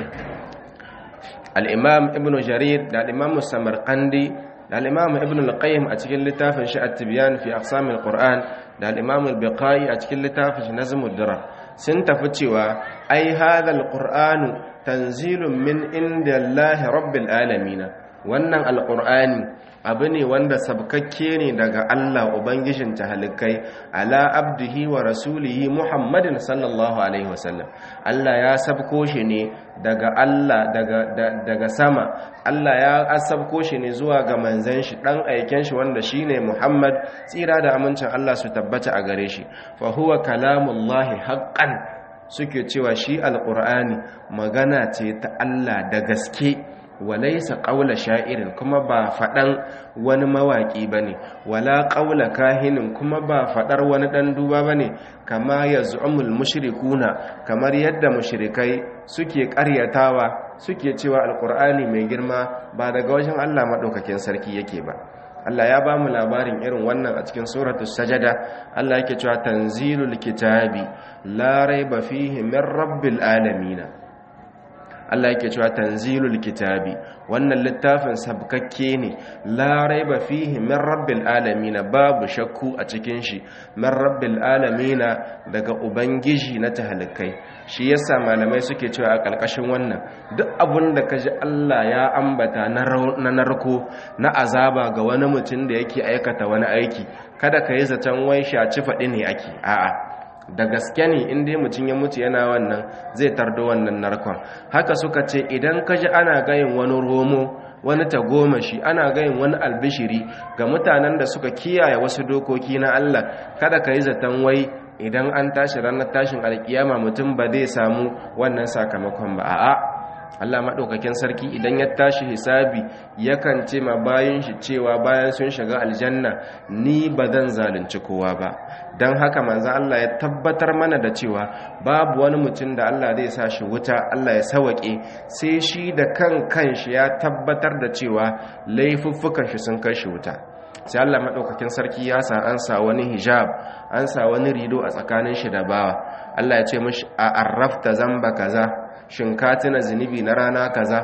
[SPEAKER 1] al'imam ibn jarir da al'imam samarkandi da al'imam ibn al-qayyim a cikin littafin shi at-tibyan fi aqsamil qur'an da al'imam al-biqai a cikin littafin shi nazmud durar sun tafi cewa ai hadha al-qur'anu tanzilun min indillahi rabbil alamin wannan al-qur'ani abu ne wanda sabkakke ne daga Allah Ubangijin tahalikai ala abdihi wa rasulihi Muhammadin sallallahu alaihi wasallam Allah ya sabko shi ne daga Allah daga daga sama Allah ya sabko shi ne zuwa ga manzon shi dan aiken shi wanda shine Muhammad tsira da amincin Allah su tabbata a gare shi fa huwa kalamullahi haqqan suke cewa shi alqur'ani magana ce ta Allah da gaske walaisa ƙaula sha'irin kuma ba faɗan wani mawaƙi ba ne wala ƙaula kahinin kuma ba faɗar wani ɗan duba ba ne kama ya zu'umul mushrikuna kamar yadda mushrikai suke ƙaryatawa suke cewa alƙur'ani mai girma ba daga wajen allah maɗaukakin sarki yake ba Allah ya ba mu labarin irin wannan a cikin suratul sajada Allah yake cewa tanzilul kitabi la raiba fihi min rabbil alamin Allah yake cewa tanzilul kitabi wannan littafin sabkakke ne la raiba fihi min rabbil alamin babu shakku a cikin shi min rabbil alamin daga ubangiji na tahalikai shi yasa malamai suke cewa a kalkashin wannan duk abun da kaji Allah ya ambata na narko na azaba ga wani mutum da yake aikata wani aiki kada ka yi zaton wai shaci faɗi ne ake a'a da gaske ne in dai mutum ya mutu yana wannan zai tardo wannan narkon haka suka ce idan ka ji ana gayin wani romo wani tagomashi ana gayin wani albishiri ga mutanen da suka kiyaye wasu dokoki na Allah kada ka yi zaton wai idan an tashi ranar tashin alkiyama mutum ba zai samu wannan sakamakon ba a'a Allah maɗaukakin sarki idan ya tashi hisabi yakan ce ma bayan shi cewa bayan sun shiga aljanna ni ba zan zalunci kowa ba don haka manzan Allah ya tabbatar mana da cewa babu wani mutum da Allah zai sa shi wuta Allah ya sawaƙe sai shi da kan kanshi ya tabbatar da cewa laifuffukan shi sun kai shi wuta sai Allah maɗaukakin sarki ya sa an sa wani hijab an sa wani rido a tsakanin shi da bawa Allah ya ce mashi a arrafta zamba kaza shin ka tuna zunubi na rana kaza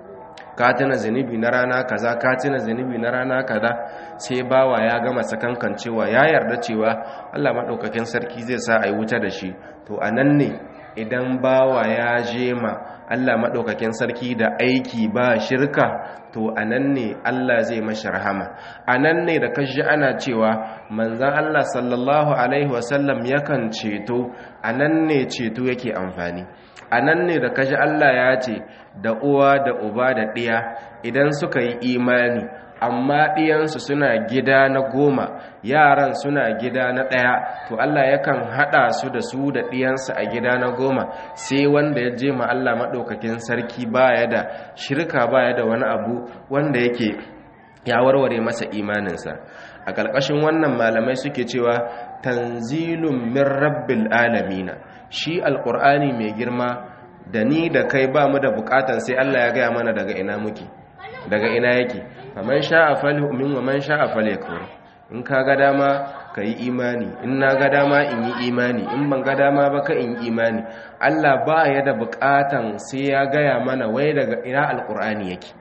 [SPEAKER 1] ka tuna zunubi na rana kaza ka tuna zunubi na rana kaza sai bawa ya gama sakankan cewa ya yarda cewa Allah madaukakin sarki zai sa ai wuta da shi to anan ne idan bawa ya je ma Allah madaukakin sarki da aiki ba shirka to anan ne Allah zai mashi rahama anan ne da kashi ana cewa manzon Allah sallallahu alaihi wasallam yakan ceto anan ne ceto yake amfani a nan ne da kaji Allah ya ce da uwa da uba da ɗiya idan suka yi imani amma ɗiyansu suna gida na goma yaran suna gida na ɗaya to Allah yakan haɗa su da su da ɗiyansu a gida na goma sai wanda ya je ma Allah maɗaukakin sarki baya da shirka baya da wani abu wanda yake ya warware masa imaninsa a ƙarƙashin wannan malamai suke cewa tanzilun min rabbil alamina shi alƙur'ani mai girma da ni da kai ba mu da buƙatan sai Allah ya gaya mana daga ina muke daga ina yake faman sha'a falyu'min wa man sha'a falyakfur in ka ga dama ka yi imani in na ga dama in yi imani in ban ga dama ba ka in yi imani Allah ba ya da buƙatan sai ya gaya mana wai daga ina alƙur'ani yake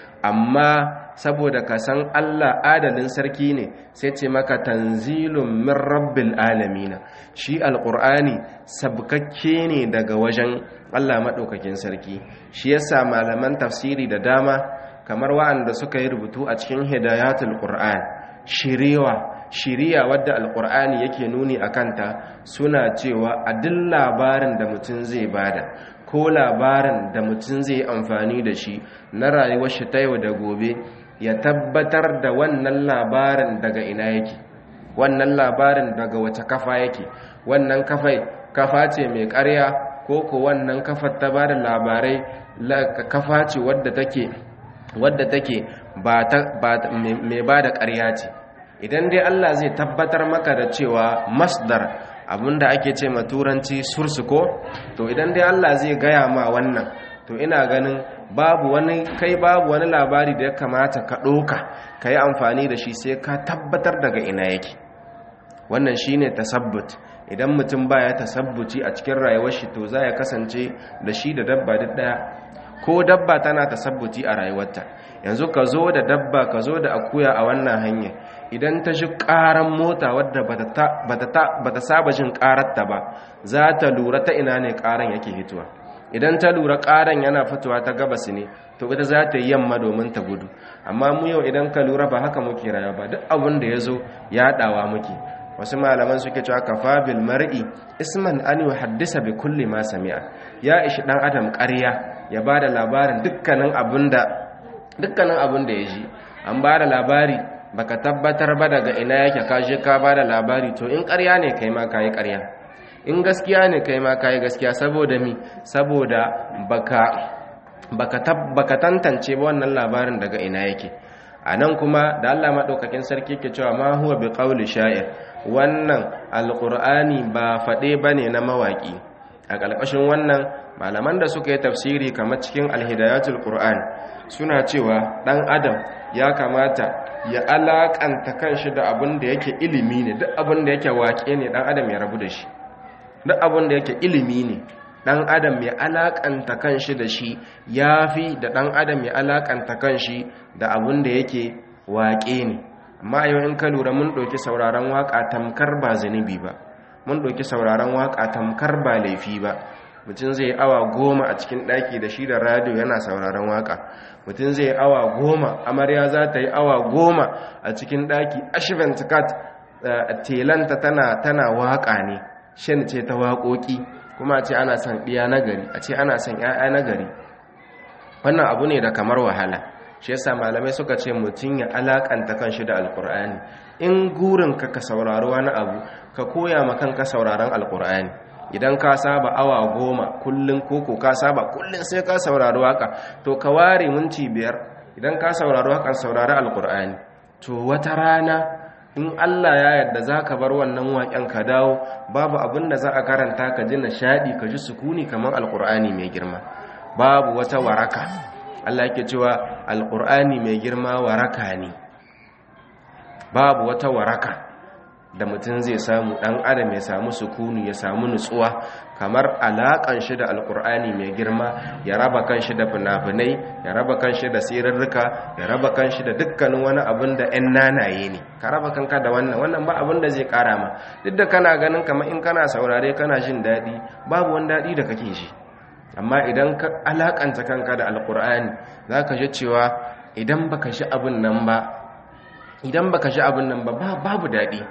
[SPEAKER 1] amma saboda ka san Allah adalin sarki ne sai ce maka tanzilun min rabbil alamina shi alqur'ani sabkakke ne daga wajen Allah madaukakin sarki shi yasa malaman tafsiri da dama kamar wa'anda suka yi rubutu a cikin hidayatul qur'an shiriwa shiriya wadda alqur'ani yake nuni akanta suna cewa a duk labarin da mutum zai bada ko labarin da mutum zai amfani da shi na rayuwar shi ta yau da gobe ya tabbatar da wannan labarin daga ina yake wannan labarin daga wace kafa yake wannan kafai kafa ce mai ƙarya ko ko wannan kafar ta bada labarai kafa ce wadda take wadda take ba mai bada ƙarya ce idan dai Allah zai tabbatar maka da cewa masdar abinda ake ce ma turanci sursuko to idan dai Allah zai gaya ma wannan to ina ganin babu wani kai babu wani labari da ya kamata ka ɗoka ka yi amfani da shi sai ka tabbatar daga ina yake wannan shine tasabbut idan mutum baya tasabbuci a cikin rayuwar shi to za ya kasance da shi da dabba duk daya ko dabba tana tasabbuci a rayuwarta yanzu ka zo da dabba ka zo da akuya a wannan hanya idan ta shi karan mota wadda bata saba jin kararta ba za ta lura ta ina ne karan yake hituwa idan ta lura karan yana fitowa ta gabas ne to ita za ta yi yamma domin ta gudu amma mu yau idan ka lura ba haka muke rayuwa ba duk abin da ya zo ya dawa muke wasu malaman suke cewa kafa bil mar'i isman an yuhaddisa bi kulli ma sami'a ya ishi dan adam ƙarya ya bada labarin dukkanin abinda dukkanin abin da ya ji an bada labari baka tabbatar ba daga ina yake ka je ka bada labari to in ƙarya ne kai ma kai ƙarya in gaskiya ne kai ma kai gaskiya saboda mi saboda baka baka baka tantance ba wannan labarin daga ina yake a nan kuma da Allah maɗaukakin sarki ke cewa ma huwa bi qawli sha'ir wannan alqur'ani ba faɗe bane na mawaƙi a ƙarƙashin wannan malaman da suka yi tafsiri kamar cikin alhidayatul qur'an suna cewa ɗan adam ya kamata ya alaƙanta kanshi da abin da yake ilimi ne duk abin da yake waƙe ne ɗan adam ya rabu da shi duk abin da yake ilimi ne dan adam ya alakanta kanshi da shi yafi da dan adam ya alakanta kanshi da abun da yake waƙe ne amma yau in ka lura mun ɗauki sauraron waƙa tamkar ba zunubi ba mun ɗauki sauraron waƙa tamkar ba laifi ba mutum zai awa goma a cikin ɗaki da shi da radio yana sauraron waƙa mutum zai awa goma amarya za ta yi awa goma a cikin ɗaki ashevent cat telanta tana tana waƙa ne shan ce ta waƙoƙi kuma a ce ana son ɗiya nagari a ce ana son ‘ya'ya nagari wannan abu ne da kamar wahala shi yasa malamai suka ce mutum ya alakanta kanshi da alkur'ani in gurin ka ka saurari wani abu ka koya ma kanka sauraron alkur'ani idan ka saba awa goma kullum koko ka saba kullum sai ka saurari waka to ka ware minti biyar idan ka saurari wakan saurari alkur'ani to wata rana in Allah ya yarda za ka bar wannan waƙen ka dawo babu abin da za a karanta ka ji nishaɗi ka ji sukuni kamar alkur'ani mai girma babu wata waraka Allah yake cewa alƙur'ani mai girma waraka ne babu wata waraka da mutum zai samu ɗan adam ya samu sukuni ya samu nutsuwa kamar alaƙan shi da alƙur'ani mai girma ya raba kan shi da fina-finai ya raba kan shi da sirrika ya raba kan shi da dukkanin wani abin da 'yan nanaye ne ka raba kanka da wannan wannan ba abin da zai ƙara ma duk da kana ganin kamar in kana saurare kana jin daɗi babu wani daɗi da kake shi amma idan ka alakanta kanka da alkur'ani za ka ji cewa idan baka shi abin nan ba idan baka shi abin nan ba babu daɗi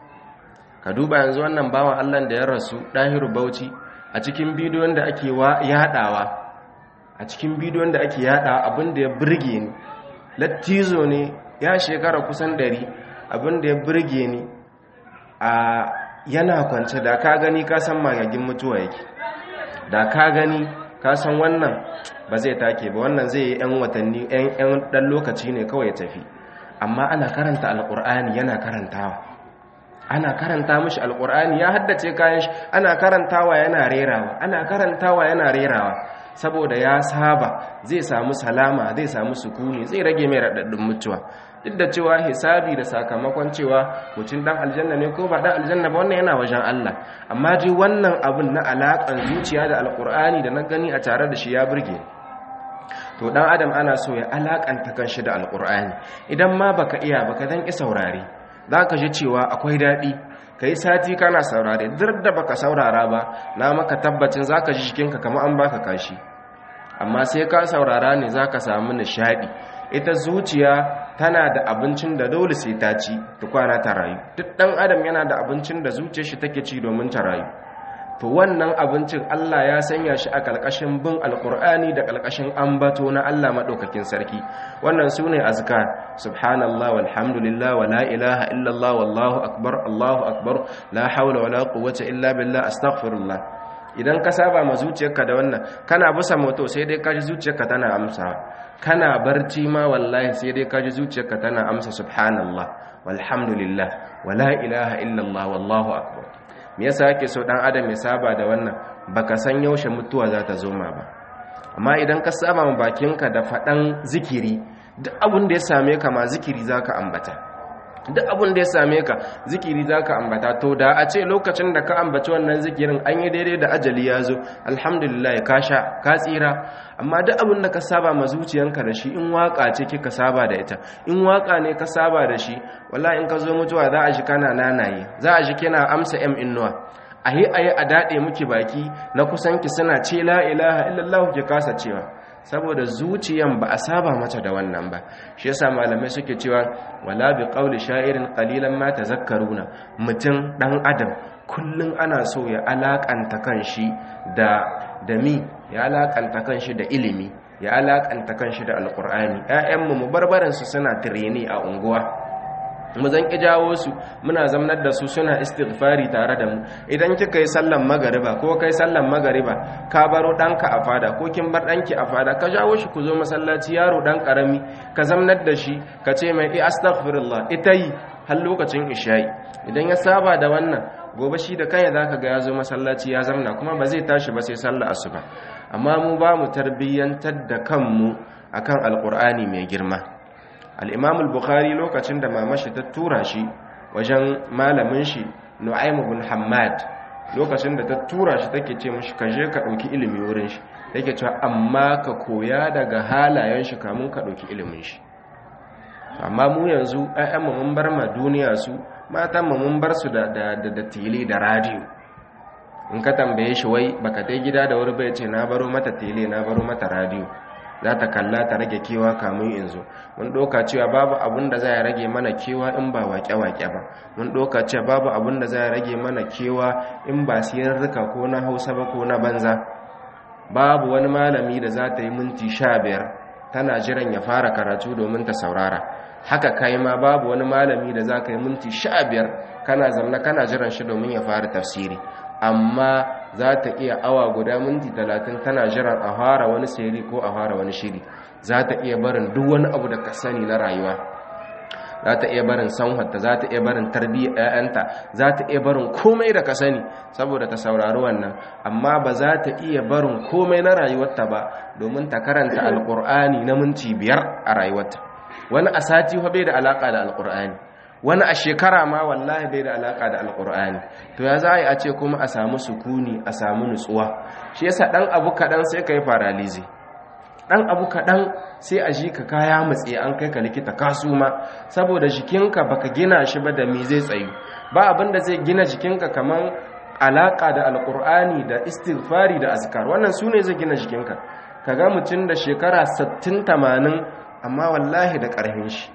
[SPEAKER 1] ka duba yanzu wannan bawan allah da ya rasu ɗahiru bauchi a cikin bidiyon da ake yaɗawa a cikin bidiyon da ake yaɗawa abin da ya birge ni lattizo ne ya shekara kusan dari abin da ya birge ni a yana kwance da ka gani ka san magagin mutuwa yake da ka gani ka san wannan ba zai take ba wannan zai yi 'yan watanni 'yan ɗan lokaci ne kawai ya tafi amma ana karanta alƙur'ani yana karantawa ana karanta mishi alƙur'ani ya haddace kayan shi ana karantawa yana rerawa ana karantawa yana rerawa saboda ya saba zai samu salama zai samu sukuni zai rage mai raɗaɗin mutuwa duk da cewa hisabi da sakamakon cewa mutum dan aljanna ne ko ba dan aljanna ba wannan yana wajen Allah amma dai wannan abun na alaƙar zuciya da alƙur'ani da na gani a tare da shi ya burge to dan adam ana so ya alakanta kanshi da alƙur'ani idan ma baka iya baka dan ki saurare zaka ji cewa akwai daɗi kai sati kana saurare duk da baka saurara ba na maka tabbacin zaka ji jikinka kamar an baka kashi amma sai ka saurara ne zaka samu nishadi ita zuciya tana da abincin da dole sai ta ci ta kwana ta rayu duk dan adam yana da abincin da zuciyar shi take ci domin ta rayu to wannan abincin Allah ya sanya shi a kalkashin bin alkur'ani da kalkashin ambato na Allah madaukakin sarki wannan sune azkar subhanallah walhamdulillah wala ilaha illallah wallahu akbar allahu akbar la hawla wala quwwata illa billah astaghfirullah idan ka saba ma zuciyarka da wannan kana bisa moto sai dai kaji zuciyarka tana amsa kana barci ma wallahi sai dai kaji zuciyarka tana amsa subhanallah walhamdulillah wala ilaha illallah wallahu akbar me yasa yake so dan adam ya saba da wannan baka san yaushe mutuwa za ta zo ma ba amma idan ka saba ma bakinka da fadan zikiri duk abin da ya same ka ma zikiri zaka ambata duk abin da ya same ka zikiri za ka ambata to da a ce lokacin da ka ambaci wannan zikirin an yi daidai da ajali ya zo alhamdulillah ka sha ka tsira amma duk abin da ka saba ma zuciyanka da shi in waka ce kika saba da ita in waka ne ka saba da shi wallahi in ka zo mutuwa za a ji kana nanaye za a ji kina amsa m innuwa a yi a yi a daɗe muki baki na kusanki suna ce la ilaha illallah ki kasa cewa saboda zuciyan ba a saba mata da wannan ba shi yasa malamai suke cewa wala bi qawli sha'irin qalilan ma tazakkaruna mutum dan adam kullun ana so ya alakanta kanshi da da mi ya alakanta kanshi da ilimi ya alakanta kanshi da alqur'ani ƴaƴanmu mu barbaran su suna tireni a unguwa mu zan ki jawo su muna zamnar da su suna istighfari tare da mu idan kika yi sallan magariba ko kai sallan magariba ka baro danka a fada ko kin bar danki a fada ka jawo shi ku zo masallaci yaro dan karami ka zamnar da shi ka ce mai astaghfirullah ita yi har lokacin isha'i idan ya saba da wannan gobe shi da kai zaka ga ya zo masallaci ya zamna kuma ba zai tashi ba sai sallar asuba amma mu ba mu tarbiyyantar da kanmu akan alqur'ani mai girma al'imam al-bukhari lokacin da mamashi ta tura shi wajen malamin shi nu'aim bin hamad lokacin da ta tura shi take ce mishi ka je ka ɗauki ilimi wurin shi take cewa amma ka koya daga halayen shi kamun ka ɗauki ilimin shi amma mu yanzu ƴaƴanmu mun bar ma duniya su matan mu mun bar su da da da tele da radio in ka tambaye shi wai baka dai gida da wuri bai ce na baro mata tele na baro mata radio za ta kalla ta rage kewa kamun in zo mun ɗauka cewa babu abun da zai rage mana kewa in ba waƙe-waƙe ba mun ɗauka cewa babu abun da zai rage mana kewa in ba siyarruka ko na hausa ba ko na banza babu wani malami da za ta yi minti sha biyar tana jiran ya fara karatu domin ta saurara haka kai ma babu wani malami da za ka yi minti sha biyar kana zamna kana jiran shi domin ya fara tafsiri amma za ta iya awa guda minti talatin tana jiran a fara wani siri ko a fara wani shiri za ta iya barin duk wani abu da ka sani na rayuwa za ta iya barin sanhatta za ta iya barin tarbiyyar 'ya'yanta za ta iya barin komai da ka sani saboda ta saurari wannan amma ba za ta iya barin komai na rayuwarta ba domin ta karanta alkur'ani na minti biyar a rayuwarta wani a sati bai da alaka da alkur'ani wani a shekara ma wallahi bai da alaka da alkur'ani to ya za a yi a ce kuma a samu sukuni a samu nutsuwa shi yasa dan abu kaɗan sai ka yi paralizi dan abu kaɗan sai a ji ka kaya matse an kai ka likita kasu ma saboda jikinka baka gina shi ba da me zai tsayu ba abin da zai gina jikinka kaman alaka da alkur'ani da istighfari da azkar wannan su ne zai gina jikinka kaga mutum da shekara 60 80 amma wallahi da ƙarfin shi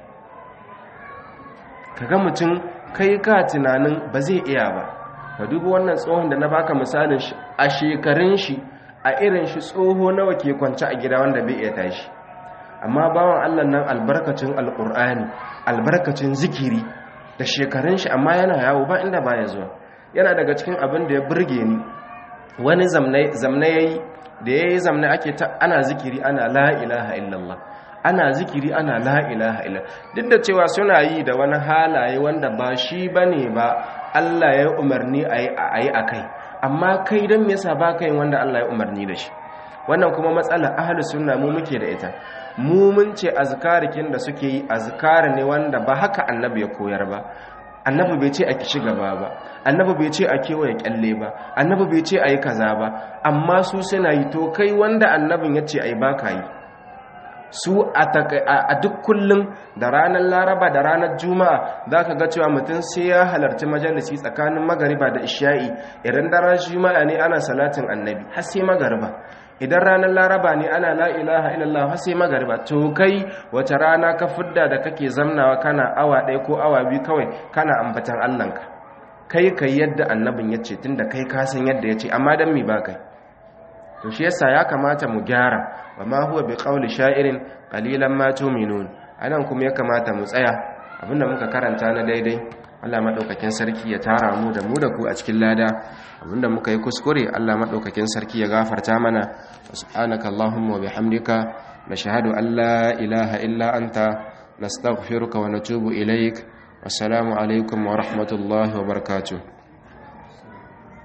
[SPEAKER 1] kaga mutum kai ka tunanin ba zai iya ba ka duba wannan tsohon da na baka misalin shi a shekarun shi a irin shi tsoho nawa ke kwance a gida wanda bai iya tashi amma bawan Allah nan albarkacin alkur'ani albarkacin zikiri da shekarun shi amma yana yawo ba inda baya zuwa yana daga cikin abin da ya burge ni wani zamna yayi da yayi zamna ake ta ana zikiri ana la ilaha illallah ana zikiri ana la ilaha illa duk da cewa suna yi da wani halaye wanda ba shi bane ba Allah ya umarni a yi a kai amma kai don me yasa ba kai wanda Allah ya umarni da shi wannan kuma matsala ahlus sunna mu muke da ita mu mun ce azkarikin da suke yi azkar ne wanda ba haka annabi ya koyar ba annabi bai ce a kishi gaba ba annabi bai ce a kewaye kyalle ba annabi bai ce a yi kaza ba amma su suna yi to kai wanda annabin ya ce a yi ba ka yi su a duk kullum da ranar laraba da ranar juma'a za ka ga cewa mutum sai ya halarci majalisi tsakanin magariba da isha'i idan daren juma'a ne ana salatin annabi har sai magariba idan ranar laraba ne ana la ilaha illallah har sai magariba to kai wace rana ka fidda da kake zamnawa kana awa ɗaya ko awa biyu kawai kana ambatan allanka kai kai yadda annabin ya ce tunda kai ka san yadda ya ce amma dan mi ba kai to shi yasa ya kamata mu gyara wa ma huwa bi qawli sha'irin qalilan ma tu'minun anan kuma ya kamata mu tsaya abinda muka karanta na daidai Allah madaukakin sarki ya tara mu da mu da ku a cikin lada abinda muka yi kuskure Allah madaukakin sarki ya gafarta mana subhanaka allahumma wa bihamdika nashhadu an la ilaha illa anta nastaghfiruka wa natubu ilaik wassalamu alaikum wa rahmatullahi wa barakatuh